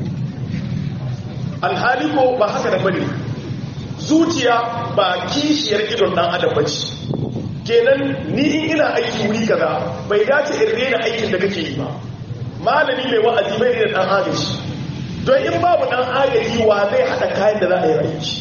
alhali ko ba haka da bane zuciya ba kishiyar idon dan adam bace kenan ni in ina aiki wuri kaza bai dace in rena aikin da kake yi ba malami mai wa'azi bai rena dan agaji don in babu dan agaji wa zai hada kayan da za a yi aiki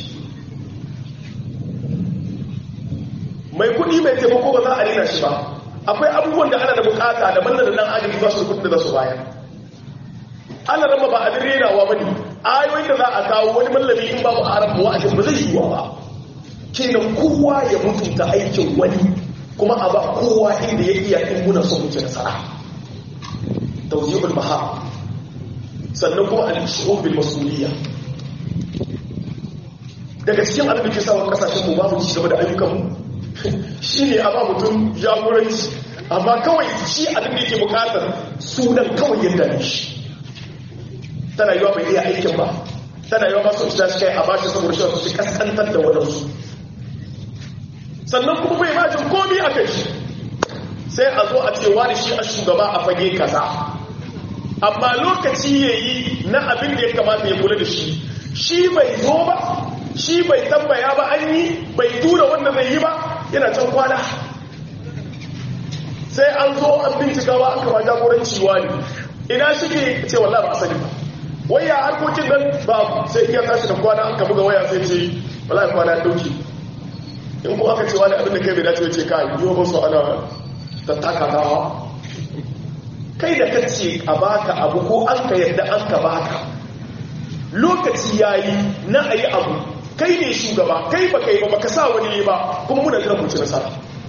mai kudi mai taimako ba za a rena shi ba akwai abubuwan da ana da bukata daban da dan agaji ba su kudin da za su bayar ana rama ba abin renawa ba ne ayoyin da za a kawo wani mallami in babu haram wa'azin ba zai yi wa ba kenan kowa ya mutunta aikin wani kuma a ba kowa inda ya iya in muna son mutu nasara tawjihul maha sannan kuma al-shu'ub bil mas'uliyya daga cikin abin da ke sa kasashen mu babu ci gaba da ayyukan mu shine a ba mutum jagoranci amma kawai shi abin da yake bukatar sunan kawai yadda ne shi tana yiwa bai iya aikin ba tana yiwa masu shi shi kai a bashi saboda shi su kaskantar da wadansu sannan kuma bai majin komi a kai shi sai a zo a ce wani shi a shugaba a fage kaza amma lokaci ya yi na abin da ya kamata ya kula da shi shi bai zo ba shi bai tambaya ba an yi bai tura wanda zai yi ba yana can kwana sai an zo an bincika ba aka ba jagoranci wani ina shi ke ce wallah ba a sani ba waya harkokin nan ba sai iya tashi da kwana an ka buga waya sai ce wala kwana dauki in kuma aka ce wani abin da kai bai dace ce kai yi wa su ana tattaka rawa kai da kace a baka abu ko an ka yadda an ka baka lokaci yayi na ayi abu kai ne shugaba kai ba kai ba baka sa wani ne ba kuma muna jiran mu ci nasara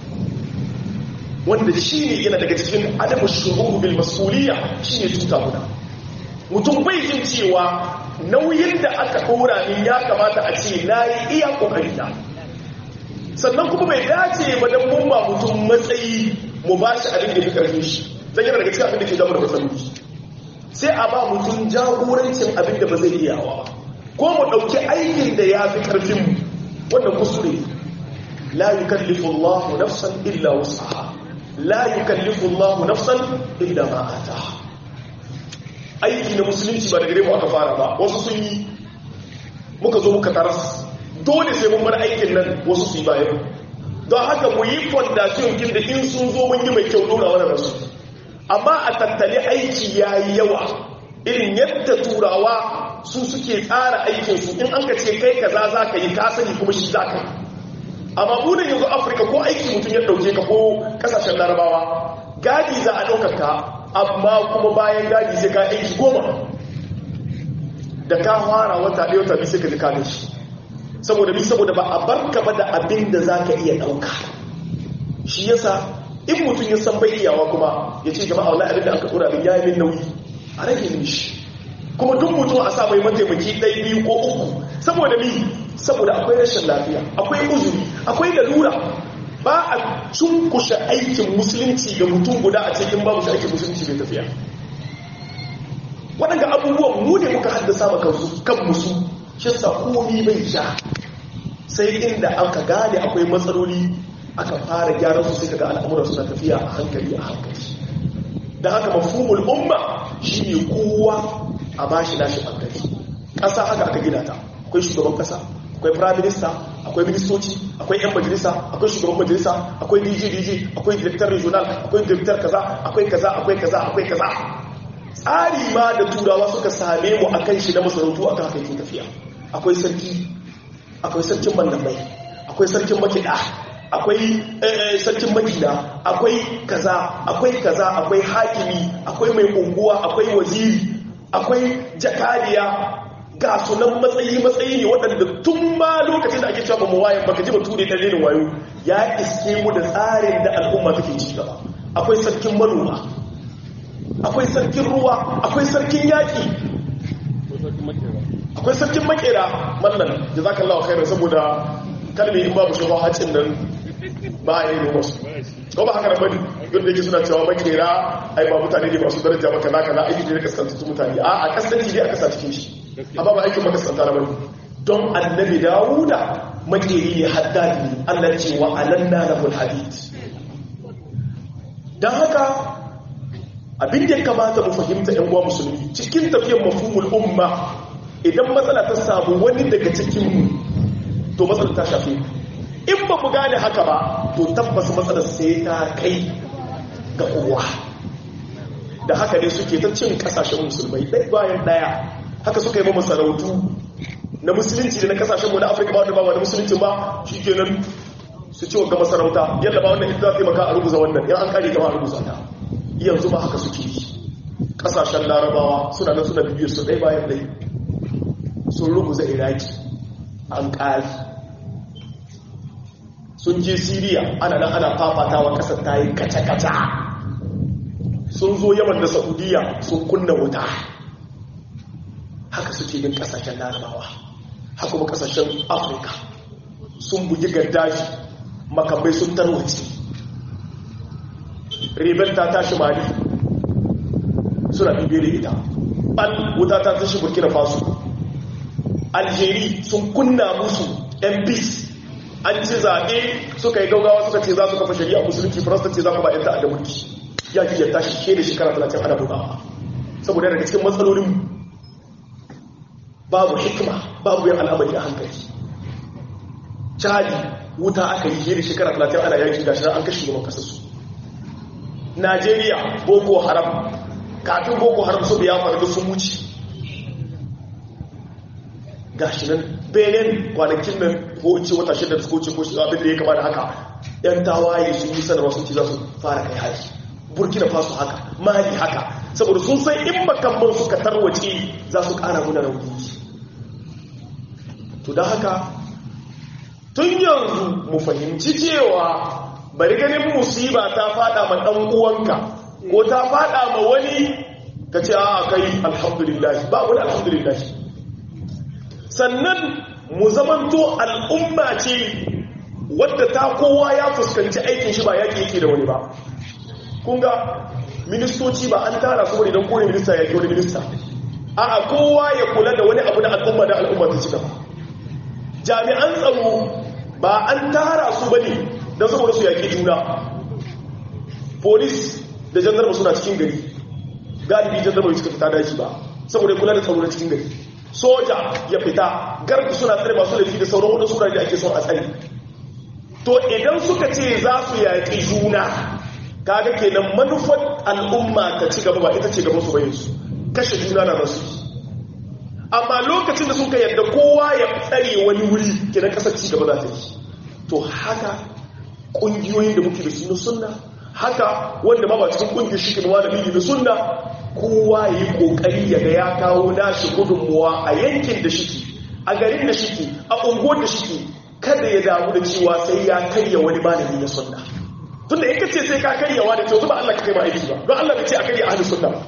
wanda shi ne yana daga cikin adamu shuruhu bil mas'uliyya shine tuta muna mutum bai jin cewa nauyin da aka ɗora min ya kamata a ce na yi iya ƙoƙari na sannan kuma bai dace ba don mun ba mutum matsayi mu ba shi abin da fi ƙarfin shi zai yana daga cikin abin da ke zama da matsaloli sai a ba mutum jagorancin abin da ba zai iya wa ko mu ɗauki aikin da ya fi ƙarfin mu wannan kusure la yukallifu Allahu nafsan illa wus'aha la yukallifu Allahu nafsan illa ma ataha aiki na musulunci ba da gare mu aka fara ba wasu sun yi muka zo muka taras dole sai mun bar aikin nan wasu su yi bayan don haka mu yi fondasiyon kin da in sun zo mun yi mai kyau dora wani rasu amma a tattale aiki ya yi yawa irin yadda turawa su suke tsara aikinsu in an ka ce kai kaza za ka yi ka sani kuma shi za ka yi amma burin yanzu afirka ko aiki mutum ya ɗauke ka ko ƙasashen larabawa gadi za a ɗaukar ka amma kuma bayan gadi sai ka aiki goma da ka fara wata ɗaya wata biyu sai ka ji kanin shi saboda bi saboda ba a barka ba da abin da za ka iya ɗauka shi yasa in mutum ya san bai iyawa kuma ya ce jama'a wani abin da aka tsora min ya yi min nauyi a rage min shi kuma duk mutum a sa mai mataimaki ɗaya biyu ko uku saboda mi saboda akwai rashin lafiya akwai uzuri akwai lalura ba a cunkushe aikin musulunci ga mutum guda a cikin babu shi aikin musulunci bai tafiya waɗanda abubuwan mu ne muka haddasa ma kan musu shi sa komi bai sha sai inda aka gane akwai matsaloli aka fara gyaran su sai kaga al'amuran suna tafiya a hankali a hankali da haka mafhumul umma shine kowa a bashi nashi hankali ƙasa haka aka gina ta akwai shugaban ƙasa akwai prime minister akwai ministoci akwai yan majalisa akwai shugaban majalisa akwai dj dj akwai director regional akwai director kaza akwai kaza akwai kaza akwai kaza tsari ma da turawa suka same mu akan shi na masarautu akan haka yake tafiya akwai sarki akwai sarkin mallamai akwai sarkin makiɗa akwai sarkin makina akwai kaza akwai kaza akwai hakimi akwai mai unguwa akwai waziri akwai jakadiya ga sunan matsayi matsayi ne waɗanda tun ma lokacin da ake cewa ba mu waye baka ji batu da dalilin wayo ya iske mu da tsarin da al'umma take ci gaba akwai sarkin manoma akwai sarkin ruwa akwai sarkin yaƙi akwai sarkin makera mallan jazakallahu khairan saboda kalmi in babu shi ba hacin nan ba a yi noma su ko ba haka da bane yadda yake suna cewa makera ai ba mutane ne masu daraja maka naka na aiki ne kaskantattu mutane a a kasance ne aka sa cikin shi amma ba aikin makasanta na bane don annabi dawuda makeri ne haddadi ne allah ce wa alanna lahul hadid don haka abin da ya kamata mu fahimta yan uwa musulmi cikin tafiyar mafhumul umma idan matsala ta samu wani daga cikin mu to matsala ta shafe in ba mu gane haka ba to tabbas matsalar sai ta kai ga kowa da haka ne suke ta cin kasashen musulmai ɗaya bayan ɗaya haka suka yi masarautu na musulunci da na kasashen mu na afirka ba wanda ba wani musulunci ba shi kenan su ci ga masarauta yadda ba wannan ita taimaka a rubuza wannan yan an kare ta ba a rubuza ta yanzu ba haka suke yi kasashen larabawa suna nan suna bibiyar su ɗaya bayan ɗaya sun rubuza iraki an ƙari sun je siriya ana nan ana fafatawa ƙasar ta yi kaca-kaca sun zo yaman da saudiya sun kunna wuta haka suke yin ƙasashen larabawa haka kuma ƙasashen afirka sun bugi gaddafi makamai sun tarwace rebel ta tashi mali suna bibiyar ita ɓal wuta ta tashi burkina faso algeri sun kunna musu yan bis an ci zaɓe suka yi gaugawa suka ce za su kafa shari'a musulunci faransa ce za ku ba yan ta'adda mulki ya ki yadda shi ke da shekara talatin ana bugawa saboda daga cikin matsalolin babu hikima babu yin al'amari a hankali cadi wuta aka yi da shekara talatin ana yaki da shi an kashe gaban kasarsu najeriya boko haram kafin boko haram su biya faru sun wuce ga shi nan benin kwanakin nan ko in ce wata shida su koce ko shi abin da ya kama da haka yan tawaye sun yi sanarwa sun ce za su fara kai haji burkina faso haka mali haka saboda sun san in makamman suka tarwace za su kara muna rauni to don haka tun yanzu mu fahimci cewa bari ganin musiba ta fada ma dan uwanka ko ta fada ma wani ka ce a kai alhamdulillah ba wani alhamdulillah sannan mu zamanto al'umma ce wadda ta kowa ya fuskanci aikin shi ba yaƙi yake da wani ba kun ga ministoci ba an tara su wani don kone minista ya ke wani minista a kowa ya kula da wani abu na al'umma da al'umma ta ci gaba jami'an tsaro ba an tara su bane don saboda su yaƙi juna polis da jandarma suna cikin gari galibi jandarma bai suka fita daji ba saboda kula da tsaro na cikin gari soja ya fita garku suna tsare masu laifi da sauran wadansu da ake son a tsare to idan suka ce za su yaƙi juna kaga kenan manufar al'umma ta ci gaba ba ita ce gaban su bayin su kashe juna na rasu amma lokacin da suka yadda kowa ya tsare wani wuri kenan kasar ci gaba za ta yi to haka ƙungiyoyin da muke da su na sunna haka wanda ma ba cikin ƙungiyar shi kinwa da biyu da sunna kowa ya yi ƙoƙari ya ga ya kawo nashi gudunmuwa a yankin da shiki a garin da shiki a unguwar da shiki kada ya damu da cewa sai ya karya wani malami na sunna tun da yake ce sai ka karyawa da kyau ba Allah ka kai ma aiki ba don Allah bai ce a karya ahli sunna ba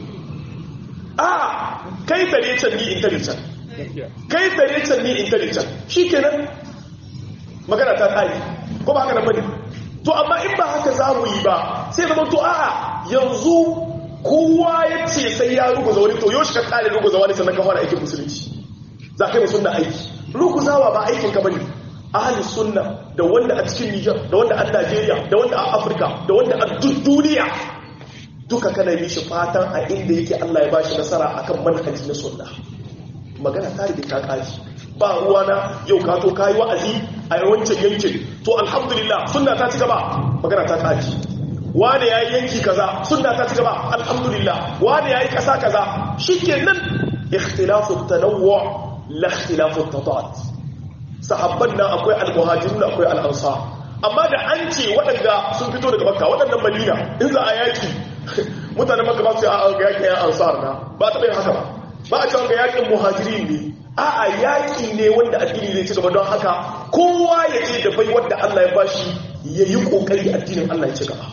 a kai tare can ni intelligent kai tare can ni intelligent shikenan magana ta tsari ko ba haka nan bane to amma in ba haka za mu yi ba sai zama to a'a yanzu kowa ya ce sai ya ruguza wani to yoshi ka kare ruguza wani sannan ka fara aikin musulunci za ka yi sunna aiki ruguzawa ba aikin ka bane ahli sunna da wanda a cikin Niger da wanda a Najeriya da wanda a Afirka da wanda a duk duniya duka kana yi shi fatan a inda yake Allah ya bashi nasara akan manhaji na sunna magana ta rike ta kaji ba ruwa na yau ka to kayi wa'azi a yawancin yankin to alhamdulillah sunna ta ci gaba magana ta kaji wane yayi yanki kaza sunna ta ci gaba alhamdulillah wane yayi kasa kaza shikenan ikhtilafu tanawwu la ikhtilafu tadat sahabban nan akwai al-muhajirun akwai al-ansar amma da an ce waɗanda sun fito daga makka waɗannan madina in za a yaki mutanen makka ba su a ga yakin yan ansar na ba ta bai haka ba ba a cewa ga yakin muhajirin ne a a yaki ne wanda addini zai ci gaba don haka kowa ya ce da bai wanda Allah ya bashi ya yi kokari addinin Allah ya ci gaba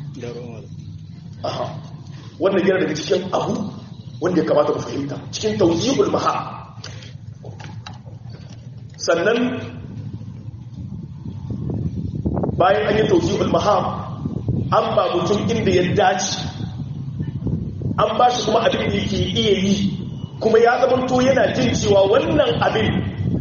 aha wannan yana daga cikin abu wanda ya kamata mu fahimta cikin tawzibul maha sannan bayan an yi tawzibul maham an ba mutum inda ya dace an ba shi kuma abin da yake iya yi kuma ya zamanto yana jin cewa wannan abin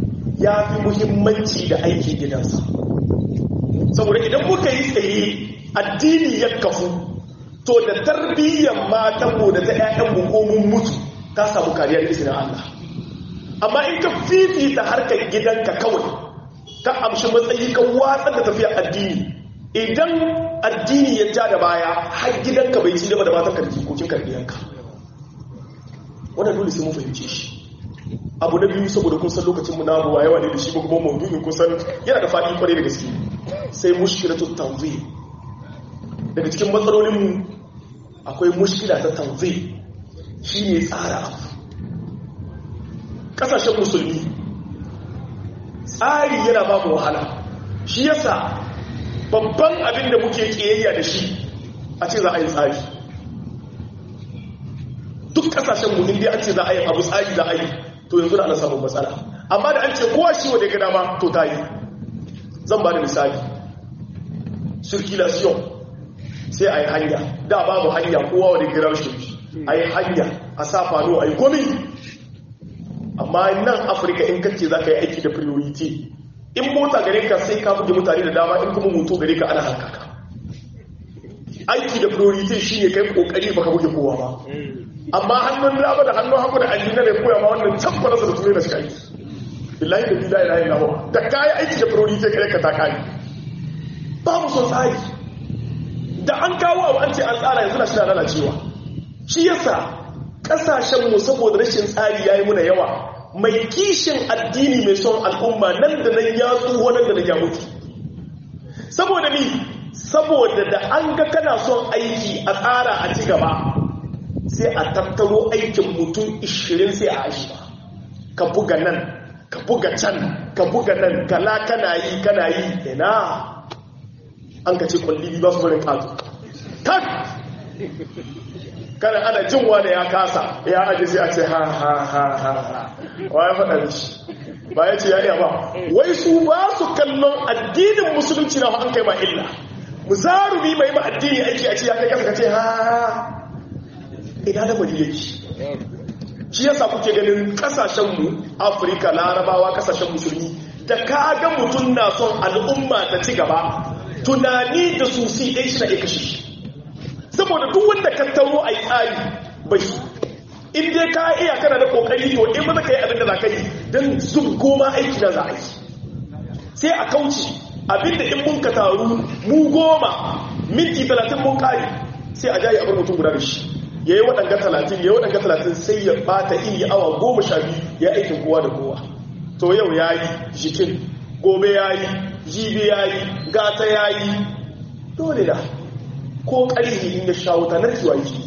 ya fi muhimmanci da aiki gidansa saboda idan muka yi tsaye addini ya kafu to da tarbiyyar matanmu da ta 'ya'yanmu ko mun mutu ta samu kariyar izinin Allah amma in ka fifita harkar gidanka kawai ka amshi matsayi ka watsar da tafiya addini idan addini ya ja da baya har gidanka bai ci gaba da matan karfi kokin karbiyanka wannan dole sai mun fahimce shi abu na biyu saboda kun san lokacin mu na abuwa yawa ne da shi kuma maudu'in kun san yana da faɗi kwarai da gaske sai mushkilatu tanzim daga cikin matsalolin mu akwai mushkila ta tanzim shine tsara abu kasashen musulmi tsari yana ba mu wahala shi yasa babban abin da muke kiyayya da shi a ce za a yi tsari duk kasashen mu inda an ce za a yi abu tsari za a yi to yanzu da ana samun matsala amma da an ce kowa shi wadda gada ma to ta yi zan ba da misali circulation sai a yi hanya da babu hanya kowa wadda gada shi a yi hanya a sa fano a yi komi amma nan afirka in kace za ka yi aiki da priority in mota gare ka sai ka buge mutane da dama in kuma moto gare ka ana hankaka aiki da priority shi ne kai kokari baka buge kowa ba amma hannun dama da hannun hagu da aljina ne koya ma wannan tabbata da turai da shi aiki billahi da billahi la ilaha da kai aiki da priority kare ka ta kai babu son tsari da an kawo abu an ce an tsara yanzu na shi na lalacewa shi yasa kasashen mu saboda rashin tsari yayi muna yawa mai kishin addini mai son al'umma nan da nan ya tsoho nan da nan ya mutu saboda ni saboda da an ga kana son aiki a tsara a ci gaba sai a tattaro aikin mutum 20 sai a ashi ka buga nan ka buga can ka buga nan kala kana yi kana yi ina an ka ce kwalli ba su barin kazu tak kana ana jin wani ya kasa ya aji sai a ce ha ha ha ha ha wa ya faɗa mishi ba ya ce ya iya ba wai su ba su kallon addinin musulunci na an kai ma illa mu zarumi mai ma addini aiki a ce ya kai kasa ka ce ha ha ina da bari yake shi yasa kuke ganin kasashenmu afirka larabawa kasashen musulmi da kaga mutum na son al'umma ta ci gaba tunani da su si ɗai shi na iya kashe shi saboda duk wanda ka taro a yi tsari bai su in dai ka iya kana da kokari to in maza ka yi abin da za ka yi don zub goma aiki na za a yi sai a kauce abinda in mun ka taru mu goma minti talatin mun kare sai a jayi abin mutum guda da shi ya yi waɗanga talatin ya yi waɗanga talatin sai ya ɓata iya awa goma sha biyu ya aikin kowa da kowa to yau ya yi jikin gobe ya yi jibi ya yi gata ya yi dole da ko ƙarfi in ya sha wuta nan zuwa yi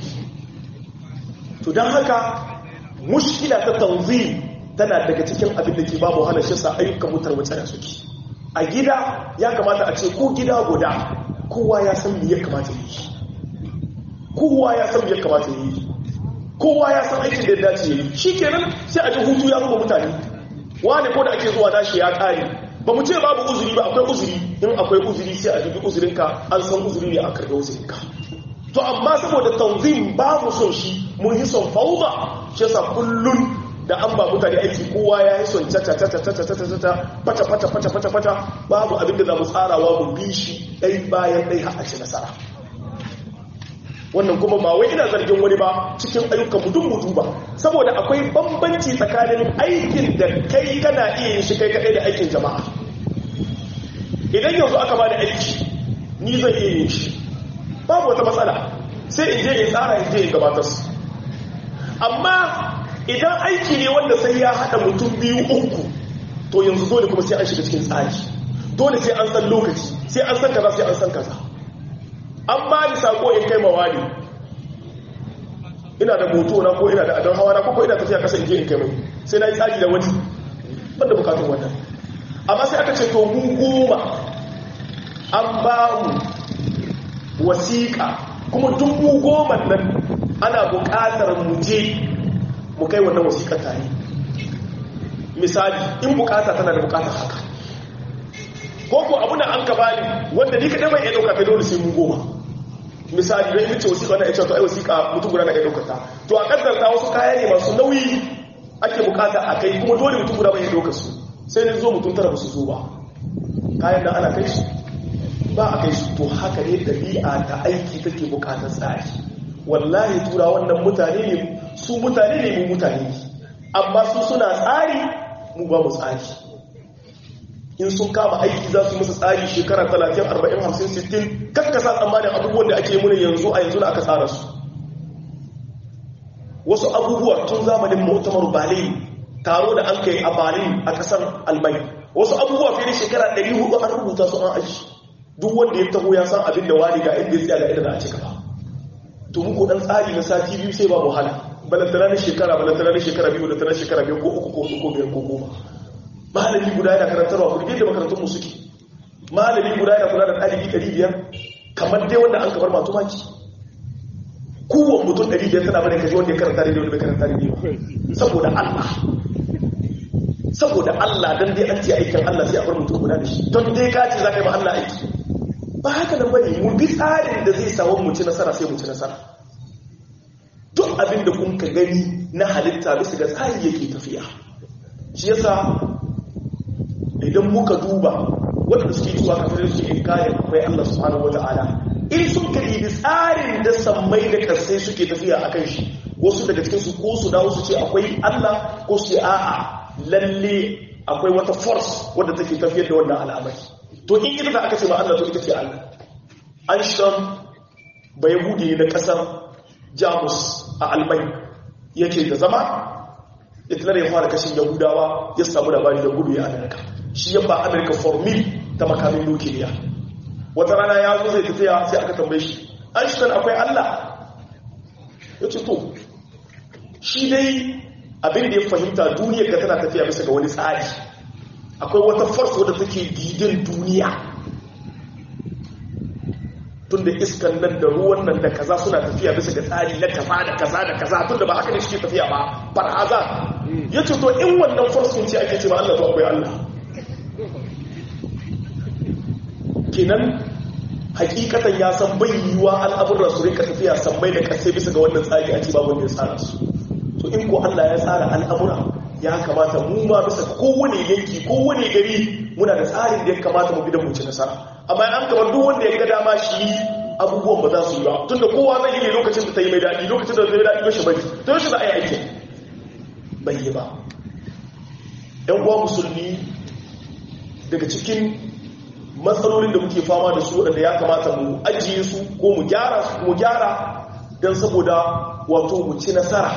to don haka mushkila ta tanzim tana daga cikin abin da ke babu hana shi sa ayyukan mutar wace da suke a gida ya kamata a ce ko gida guda kowa ya san me ya kamata yi kowa ya san ya kamata yi kowa ya san aikin da ya dace yi shi kenan sai a ji hutu ya zama mutane wani ko da ake zuwa nashi ya kare ba mu ce babu uzuri ba akwai uzuri in akwai uzuri sai a dubi uzurinka an san uzuri ne a karɓi uzurinka to amma saboda tanzim babu son shi mun yi son fauda shi yasa kullun da an ba mutane aiki kowa ya yi son tata tata tata tata tata fata fata fata fata fata babu abin da za mu tsarawa mu bi shi ɗai bayan ɗai har a ci nasara wannan kuma ba wai ina zargin wani ba cikin ayyukan mutum mutu ba saboda akwai bambanci tsakanin aikin da kai kana iya yin shi kai kaɗai da aikin jama'a idan yanzu aka ba da aiki ni zan iya yin shi babu wata matsala sai in je in tsara in je in gabatar su amma idan aiki ne wanda sai ya haɗa mutum biyu uku to yanzu dole kuma sai an shiga cikin tsari dole sai an san lokaci sai an san kaza sai an san kaza an ba ni sako in kai mawali ina da moto na ko ina da adon hawa na ko ina tafiya kasa in je in kai mai sai na yi tsari da wani banda bukatun wannan amma sai aka ce to mu goma an ba mu wasiƙa kuma duk mu goma nan ana buƙatar mu je mu kai wannan wasiƙar tare misali in buƙata tana da buƙatar haka ko ko abu da an ka bani wanda ni kaɗai bai iya ɗauka kai dole sai mu goma misali don ita ce wasiƙa na ya ce to ai wasiƙa mutum guda na iya ɗaukar ta to a ƙaddarta wasu kaya ne masu nauyi ake buƙata a kai kuma dole mutum guda bai iya ɗaukar su sai ni zo mutum tara ba su zo ba kayan da ana kai su ba a kai su to haka ne ɗabi'a ta aiki take bukatar tsari wallahi tura wannan mutane ne su mutane ne mu mutane ne amma su suna tsari mu ba mu tsari in sun kama aiki za su musu tsari shekara 30 40 50 60 kakkasa tsammanin abubuwan da ake muna yanzu a yanzu da aka tsara su wasu abubuwa tun zamanin mu'tamar berlin taro da an kai a berlin a kasar almai wasu abubuwa fiye da shekara 400 an rubuta su an aji duk wanda ya taho ya san abin da wani ga inda ya tsaya ga inda a cika ba to muku dan tsari na sati biyu sai ba wahala balantana na shekara balantana na shekara biyu da tana shekara biyu ko uku ko uku ko biyar ko goma malami guda yana karantarwa ku da makarantun mu suke malami guda yana kula da ɗalibi ɗari biyar kamar dai wanda an kamar matu maki kowane mutum ɗari biyar tana bane kaji wanda ya karanta da wanda bai karanta da saboda Allah saboda Allah dan dai an ce aikin Allah sai a bar mutum guda da shi don dai ka ce za ka yi ma Allah aiki ba haka nan bane mu bi tsarin da zai samu mu ci nasara sai mu ci nasara duk abin da kun ka gani na halitta bisa ga tsari yake tafiya shi yasa idan muka duba wanda suke cewa kafin suke inkarin akwai Allah subhanahu wata'ala in sun ka yi tsarin da sammai da kasai suke tafiya akan shi wasu daga cikin su ko su dawo su ce akwai Allah ko su ce a'a lalle akwai wata force wadda take tafiyar da wannan al'amari to in ita da aka ce ma Allah to ita ce Allah an shan bai hude na kasar Jamus a Almai yake da zama Hitler ya fara kashin Yahudawa ya samu labari da gudu ya Amerika shi ya ba Amerika formil ta makamin nukiliya wata rana ya zo zai tafiya sai aka tambaye shi Einstein akwai Allah ya ce to shi dai abin da ya fahimta duniyar ga tana tafiya bisa ga wani tsari akwai wata force wadda take didin duniya tun da iskan nan da ruwan nan da kaza suna tafiya bisa ga tsari na kaza da kaza da kaza tun da ba haka ne suke tafiya ba farhaza ya ce to in wannan force sun ce ake ce ma Allah to akwai Allah kenan hakikatan ya san bai yiwuwa al'amuran su rika tafiya sammai da kasai bisa ga wannan tsari a ci babu wanda ya tsara su to in ko Allah ya tsara al'amura ya kamata mu ma bisa kowane yanki kowane gari muna da tsarin da ya kamata mu bidan mu ci nasara amma an kamar duk wanda ya ga dama shi abubuwan ba za su yi ba tunda kowa zai yi ne lokacin da ta yi mai daɗi lokacin da zai daɗi ba shi bari to yaushe za a yi aikin bai yi ba yan uwa musulmi daga cikin matsalolin da muke fama da su waɗanda ya kamata mu ajiye su ko mu gyara su mu gyara don saboda wato mu ci nasara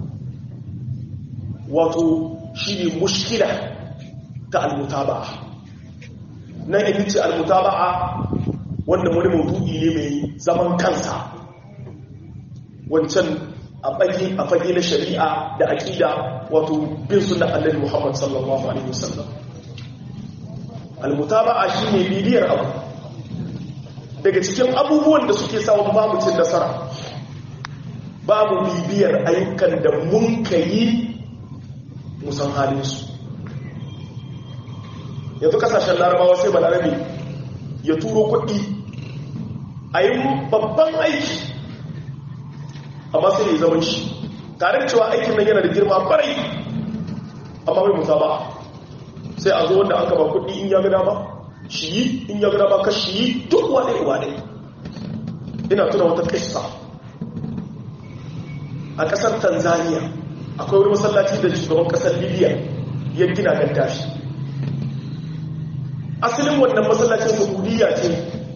wato shi ne mushkila ta almutaba'a nan in ce almutaba'a wanda wani maudu'i ne mai zaman kansa wancan a fage a fage na shari'a da aƙida wato bin sunan annabi Muhammad sallallahu alaihi wasallam almutaba'a shine bibiyar abu daga cikin abubuwan da suke samun babu cin nasara babu bibiyar ayyukan da mun kai musan halinsu yanzu kasashen larabawa sai balarabe ya turo kuɗi a yi babban aiki amma sai ya zaman shi tare da cewa aikin nan yana da girma barai amma mai musa ba sai a zo wanda an gaba kuɗi in ya gada ba shi yi in ya gada ba ka shi yi duk wane wane ina tuna wata kissa a ƙasar tanzania akwai wani masallaci da shugaban ƙasar libya ya gina gaddafi asalin wannan masallacin saudiya ce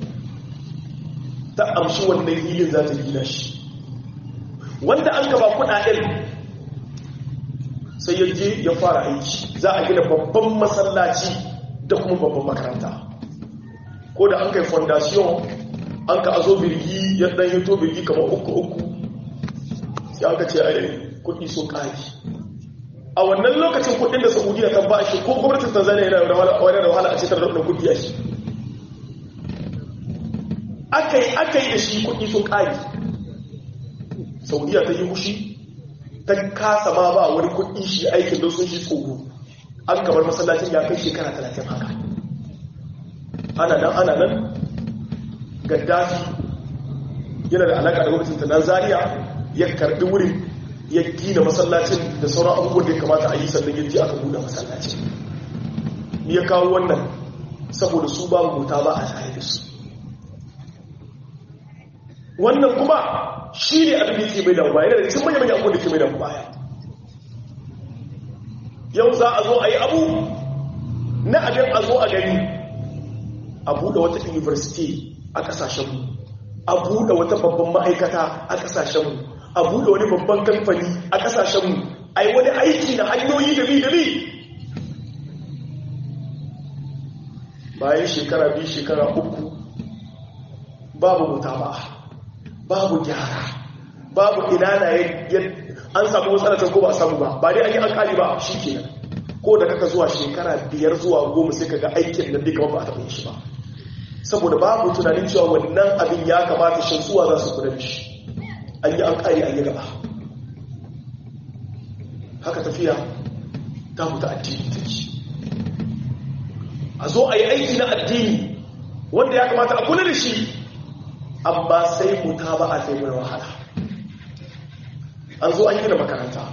ta amshi wannan hilin za ta gina shi wanda an gaba kudaden sai ya je ya fara aiki za a gina babban masallaci da kuma babban makaranta ko da an kai fondation an ka azo birgi ya dan hito birgi kamar uku uku sai aka ce ai kudi sun kaji a wannan lokacin kudin da saudiya ta ba shi ko gwamnatin tanzania yana da wahala a cikin da kudi a shi akai akai da shi kudi sun kaji saudiya ta yi mushi ta kasa ma ba wani kudi shi aikin don sun shi tsoro an kamar masallacin ya kai shekara talatin haka ana nan ana nan gaddafi yana da alaka da gwamnatin tanzania ya karbi wurin ya gina masallacin da sauran abubuwan da ya kamata a yi sannan ya ji aka buɗe masallacin ya kawo wannan saboda su babu mota ba a tare da su wannan kuma shi ne abin da ke mai da baya da cikin manyan abubuwan da ke mai da baya yau za a zo a yi abu na abin a zo a gani a buɗe wata university a ƙasashenmu a buɗe wata babban ma'aikata a ƙasashenmu a buɗe wani babban kamfani a ƙasashenmu a yi wani aiki na hanyoyi da bi da bi bayan shekara biyu shekara uku babu wuta ba babu gyara babu ina na an samu matsalatan ko ba a samu ba ba dai an yi alkali ba shi kenan ko da kaka zuwa shekara biyar zuwa goma sai kaga aikin nan duka ba a taɓa shi ba saboda babu tunanin cewa wannan abin ya kamata shan suwa za su kula da shi an yi alkali an yi gaba haka tafiya ta mutu addini take a zo a yi aiki na addini wanda ya kamata a kula da shi amma sai muta ba a sai mai wahala an zo an gina makaranta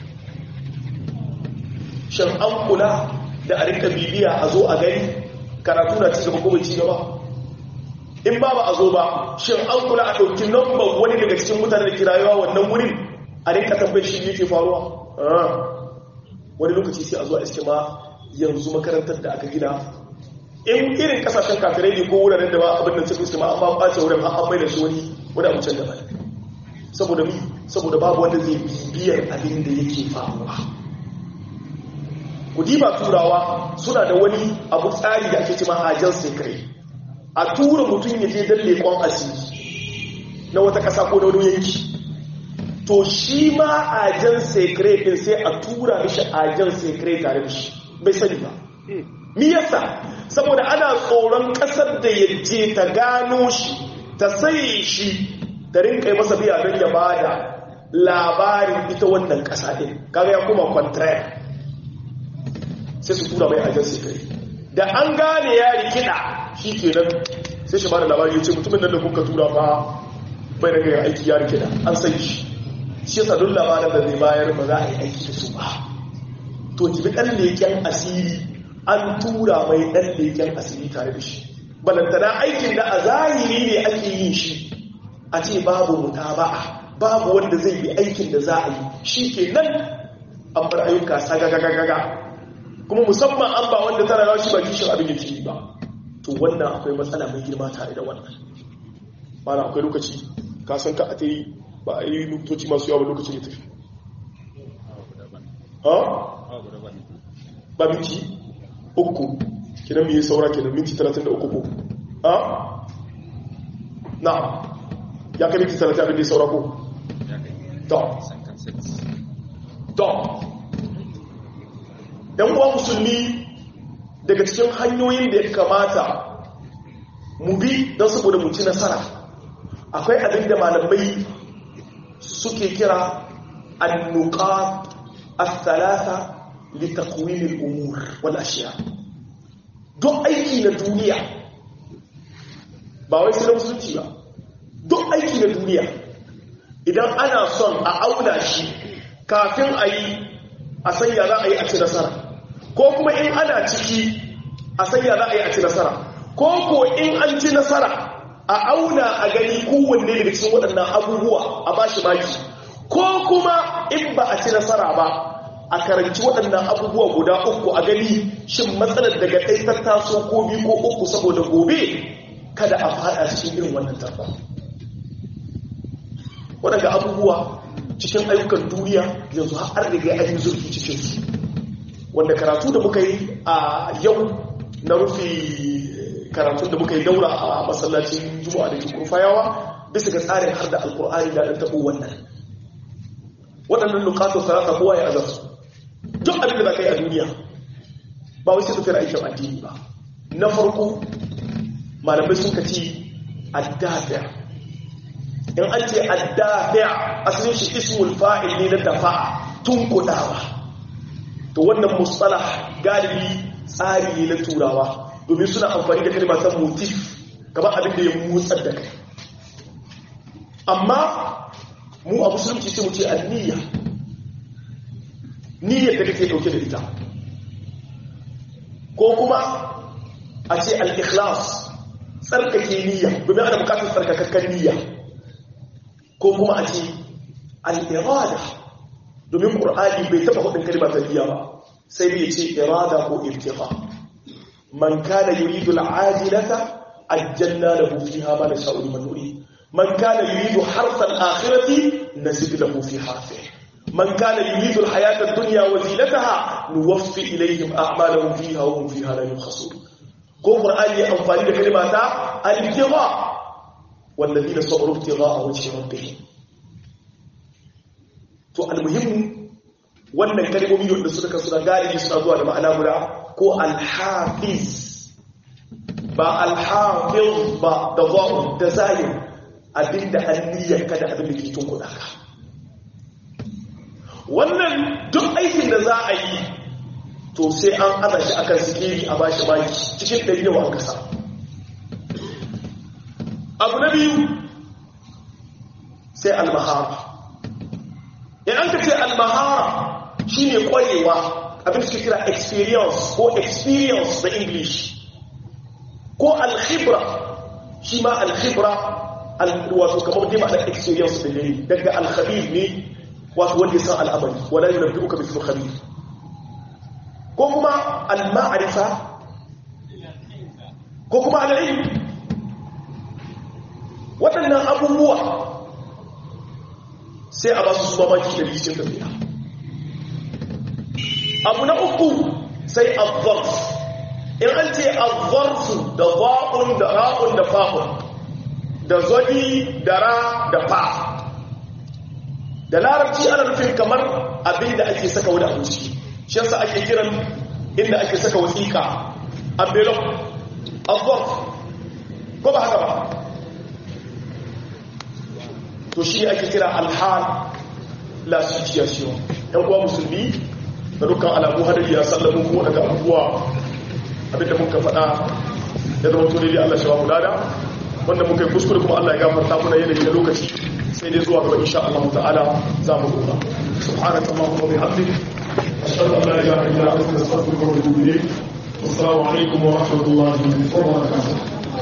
shan an kula da a rinka bibiya a zo a gani karatu na cigaba ko bai cigaba in ba ba a zo ba shin an kula a ɗauki namban wani daga cikin mutane da kirayewa wannan wurin a rinka tambayar shi yake faruwa wani lokaci sai a zo a iske ma yanzu makarantar da aka gina in irin kasashen kafirai ne ko wuraren da ba abin da cikin su ma an ba ɓace wurin an mai da shi wani wani abu can daban saboda mi saboda babu wanda zai bibiyar abin da yake faruwa kudiba turawa suna da wani abu tsari da ake cima ajiyar sekre a tura mutum ya je don leƙon asiri na wata ƙasa ko na wani yanki to shi ma ajiyar sekre ɗin sai a tura mishi ajiyar sekre tare da shi bai sani ba mi yasa saboda ana tsoron ƙasar da ya je ta gano shi ta sai shi ta rinka yi masa biya don ya bada labarin ita wannan ƙasa ɗin kaga ya kuma contraire sai su tura mai ajiyar sekare da an gane ya rikida shi ke nan sai shi bada labari ya ce mutumin nan da kuka tura fa bai daga yin aiki ya rikida an sai shi shi yasa duk labarin da zai bayar ba za a yi aiki da su ba to jibi ɗan leken asiri an tura mai ɗan leken asiri tare da shi balantana aikin da a zahiri ne ake yin shi a ce babu mutaba'a babu wanda zai yi aikin da za a yi shi ke nan an bar ayyuka sagagagaga kuma musamman an ba wanda tana yawa shi ba kishin abin yake yi ba to wannan akwai matsala mai girma tare da wannan mana akwai lokaci ka san ka a ta yi ba a yi lokaci masu yawa lokaci ya tafi ha? ba minti uku kinan mai saura kinan minti 33 ko ha? na ya kai minti 30 abin da ya saura ko? to to ‘yan uwa musulmi daga cikin hanyoyin da ya kamata mu bi don saboda mu ci nasara akwai abin da malamai suke kira annuka al-thalatha li taqwimil umur wal ashiya duk aiki na duniya ba wai sai musulunci ba duk aiki na duniya idan ana son a auna shi kafin a yi a sanya za a yi a ci nasara ko kuma in ana ciki a sanya za a yi a ci nasara ko ko in an ci nasara a auna a gani kowanne daga cikin waɗannan abubuwa a ba shi maki ko kuma in ba a ci nasara ba a karanci waɗannan abubuwa guda uku a gani shin matsalar daga ɗai ta taso ko biyu ko uku saboda gobe kada a faɗa cikin irin wannan tarko waɗanda abubuwa cikin ayyukan duniya yanzu har riga an yi zurfi cikin su wanda karatu da muka yi a yau na rufe karatun da muka yi daura a masallacin juma'a da ke kurfayawa bisa ga tsarin har da alkur'ani da ɗan taɓo wannan waɗannan nukatun sarasa kowa ya azar su duk abin da za ka yi a duniya ba wai sai tafiyar aikin addini ba na farko malamai sun kaci addafiya in an ce addafiya asalin shi ismul fa'il ne na dafa'a tun kudawa to wannan mustalah galibi tsari ne na turawa domin suna amfani da kalmatan motif kamar abin da ya motsar da kai amma mu a musulunci sai mu ce anniya niyyar da kake dauke da ita ko kuma a ce al-ikhlas tsarkake niyya domin ana bukatar tsarkakakken niyya ko kuma a ce al-irada domin qur'ani bai taba hudin kalma ta niyya ba sai dai ce irada ko irtiqa man kana yuridu al-ajilata ajjalna lahu fiha ma nasha'u liman nurid man kana yuridu harsa al-akhirati nasib lahu fi harfihi من كان يريد الحياة الدنيا وزينتها نوفي إليهم أعمالهم فيها وهم فيها لا يبخسون ko qur'ani ya amfani da kalma ta al-ibtigha walladina sabaru ibtigha wajhi rabbihim to al-muhim wannan kalmomi da suka kasu da galibi suna zuwa da ma'ana guda ko al-hafiz ba al-hafiz ba da za'u da zalim abinda anniyar ka da abin da ke tun kuɗa ka wannan duk aikin da za a yi to sai an ana shi akan sikiri a bashi baki cikin ɗari yawa an kasa abu na biyu sai almahara in an ka ce almahara shi ne ƙwarewa abin da suke kira experience ko experience da english ko alkhibra shi ma alkhibra wato kamar dai ma'anar experience da ne daga alkhabir ne wato wanda ya san al'amari wala yi rabbi uka bisu khabir ko kuma al-ma'arifa ko kuma al-ilm waɗannan abubuwa sai a ba su su mamaki da rikicin tafiya abu na uku sai al-zarf in an ce al-zarfu da za'un da ra'un da fa'un da zodi da ra da fa da larabci ana nufin kamar abin da ake saka wani abu ciki shi yasa ake kiran inda ake saka wasiƙa envelope envelope ko ba haka ba to shi ake kira alhal la situation ɗan kuwa musulmi da dukkan alamu hadari ya sallamu ko daga abubuwa abinda muka faɗa ya zama to daidai Allah shi ba mu lada wanda muka yi kuskure kuma Allah ya gafarta muna yanayi da lokaci sai dai zuwa gaba insha Allah ta'ala za mu dora subhanaka allahumma wa bihamdik ashhadu an la ilaha illa anta astaghfiruka wa atubu ilayk assalamu alaikum wa rahmatullahi wa barakatuh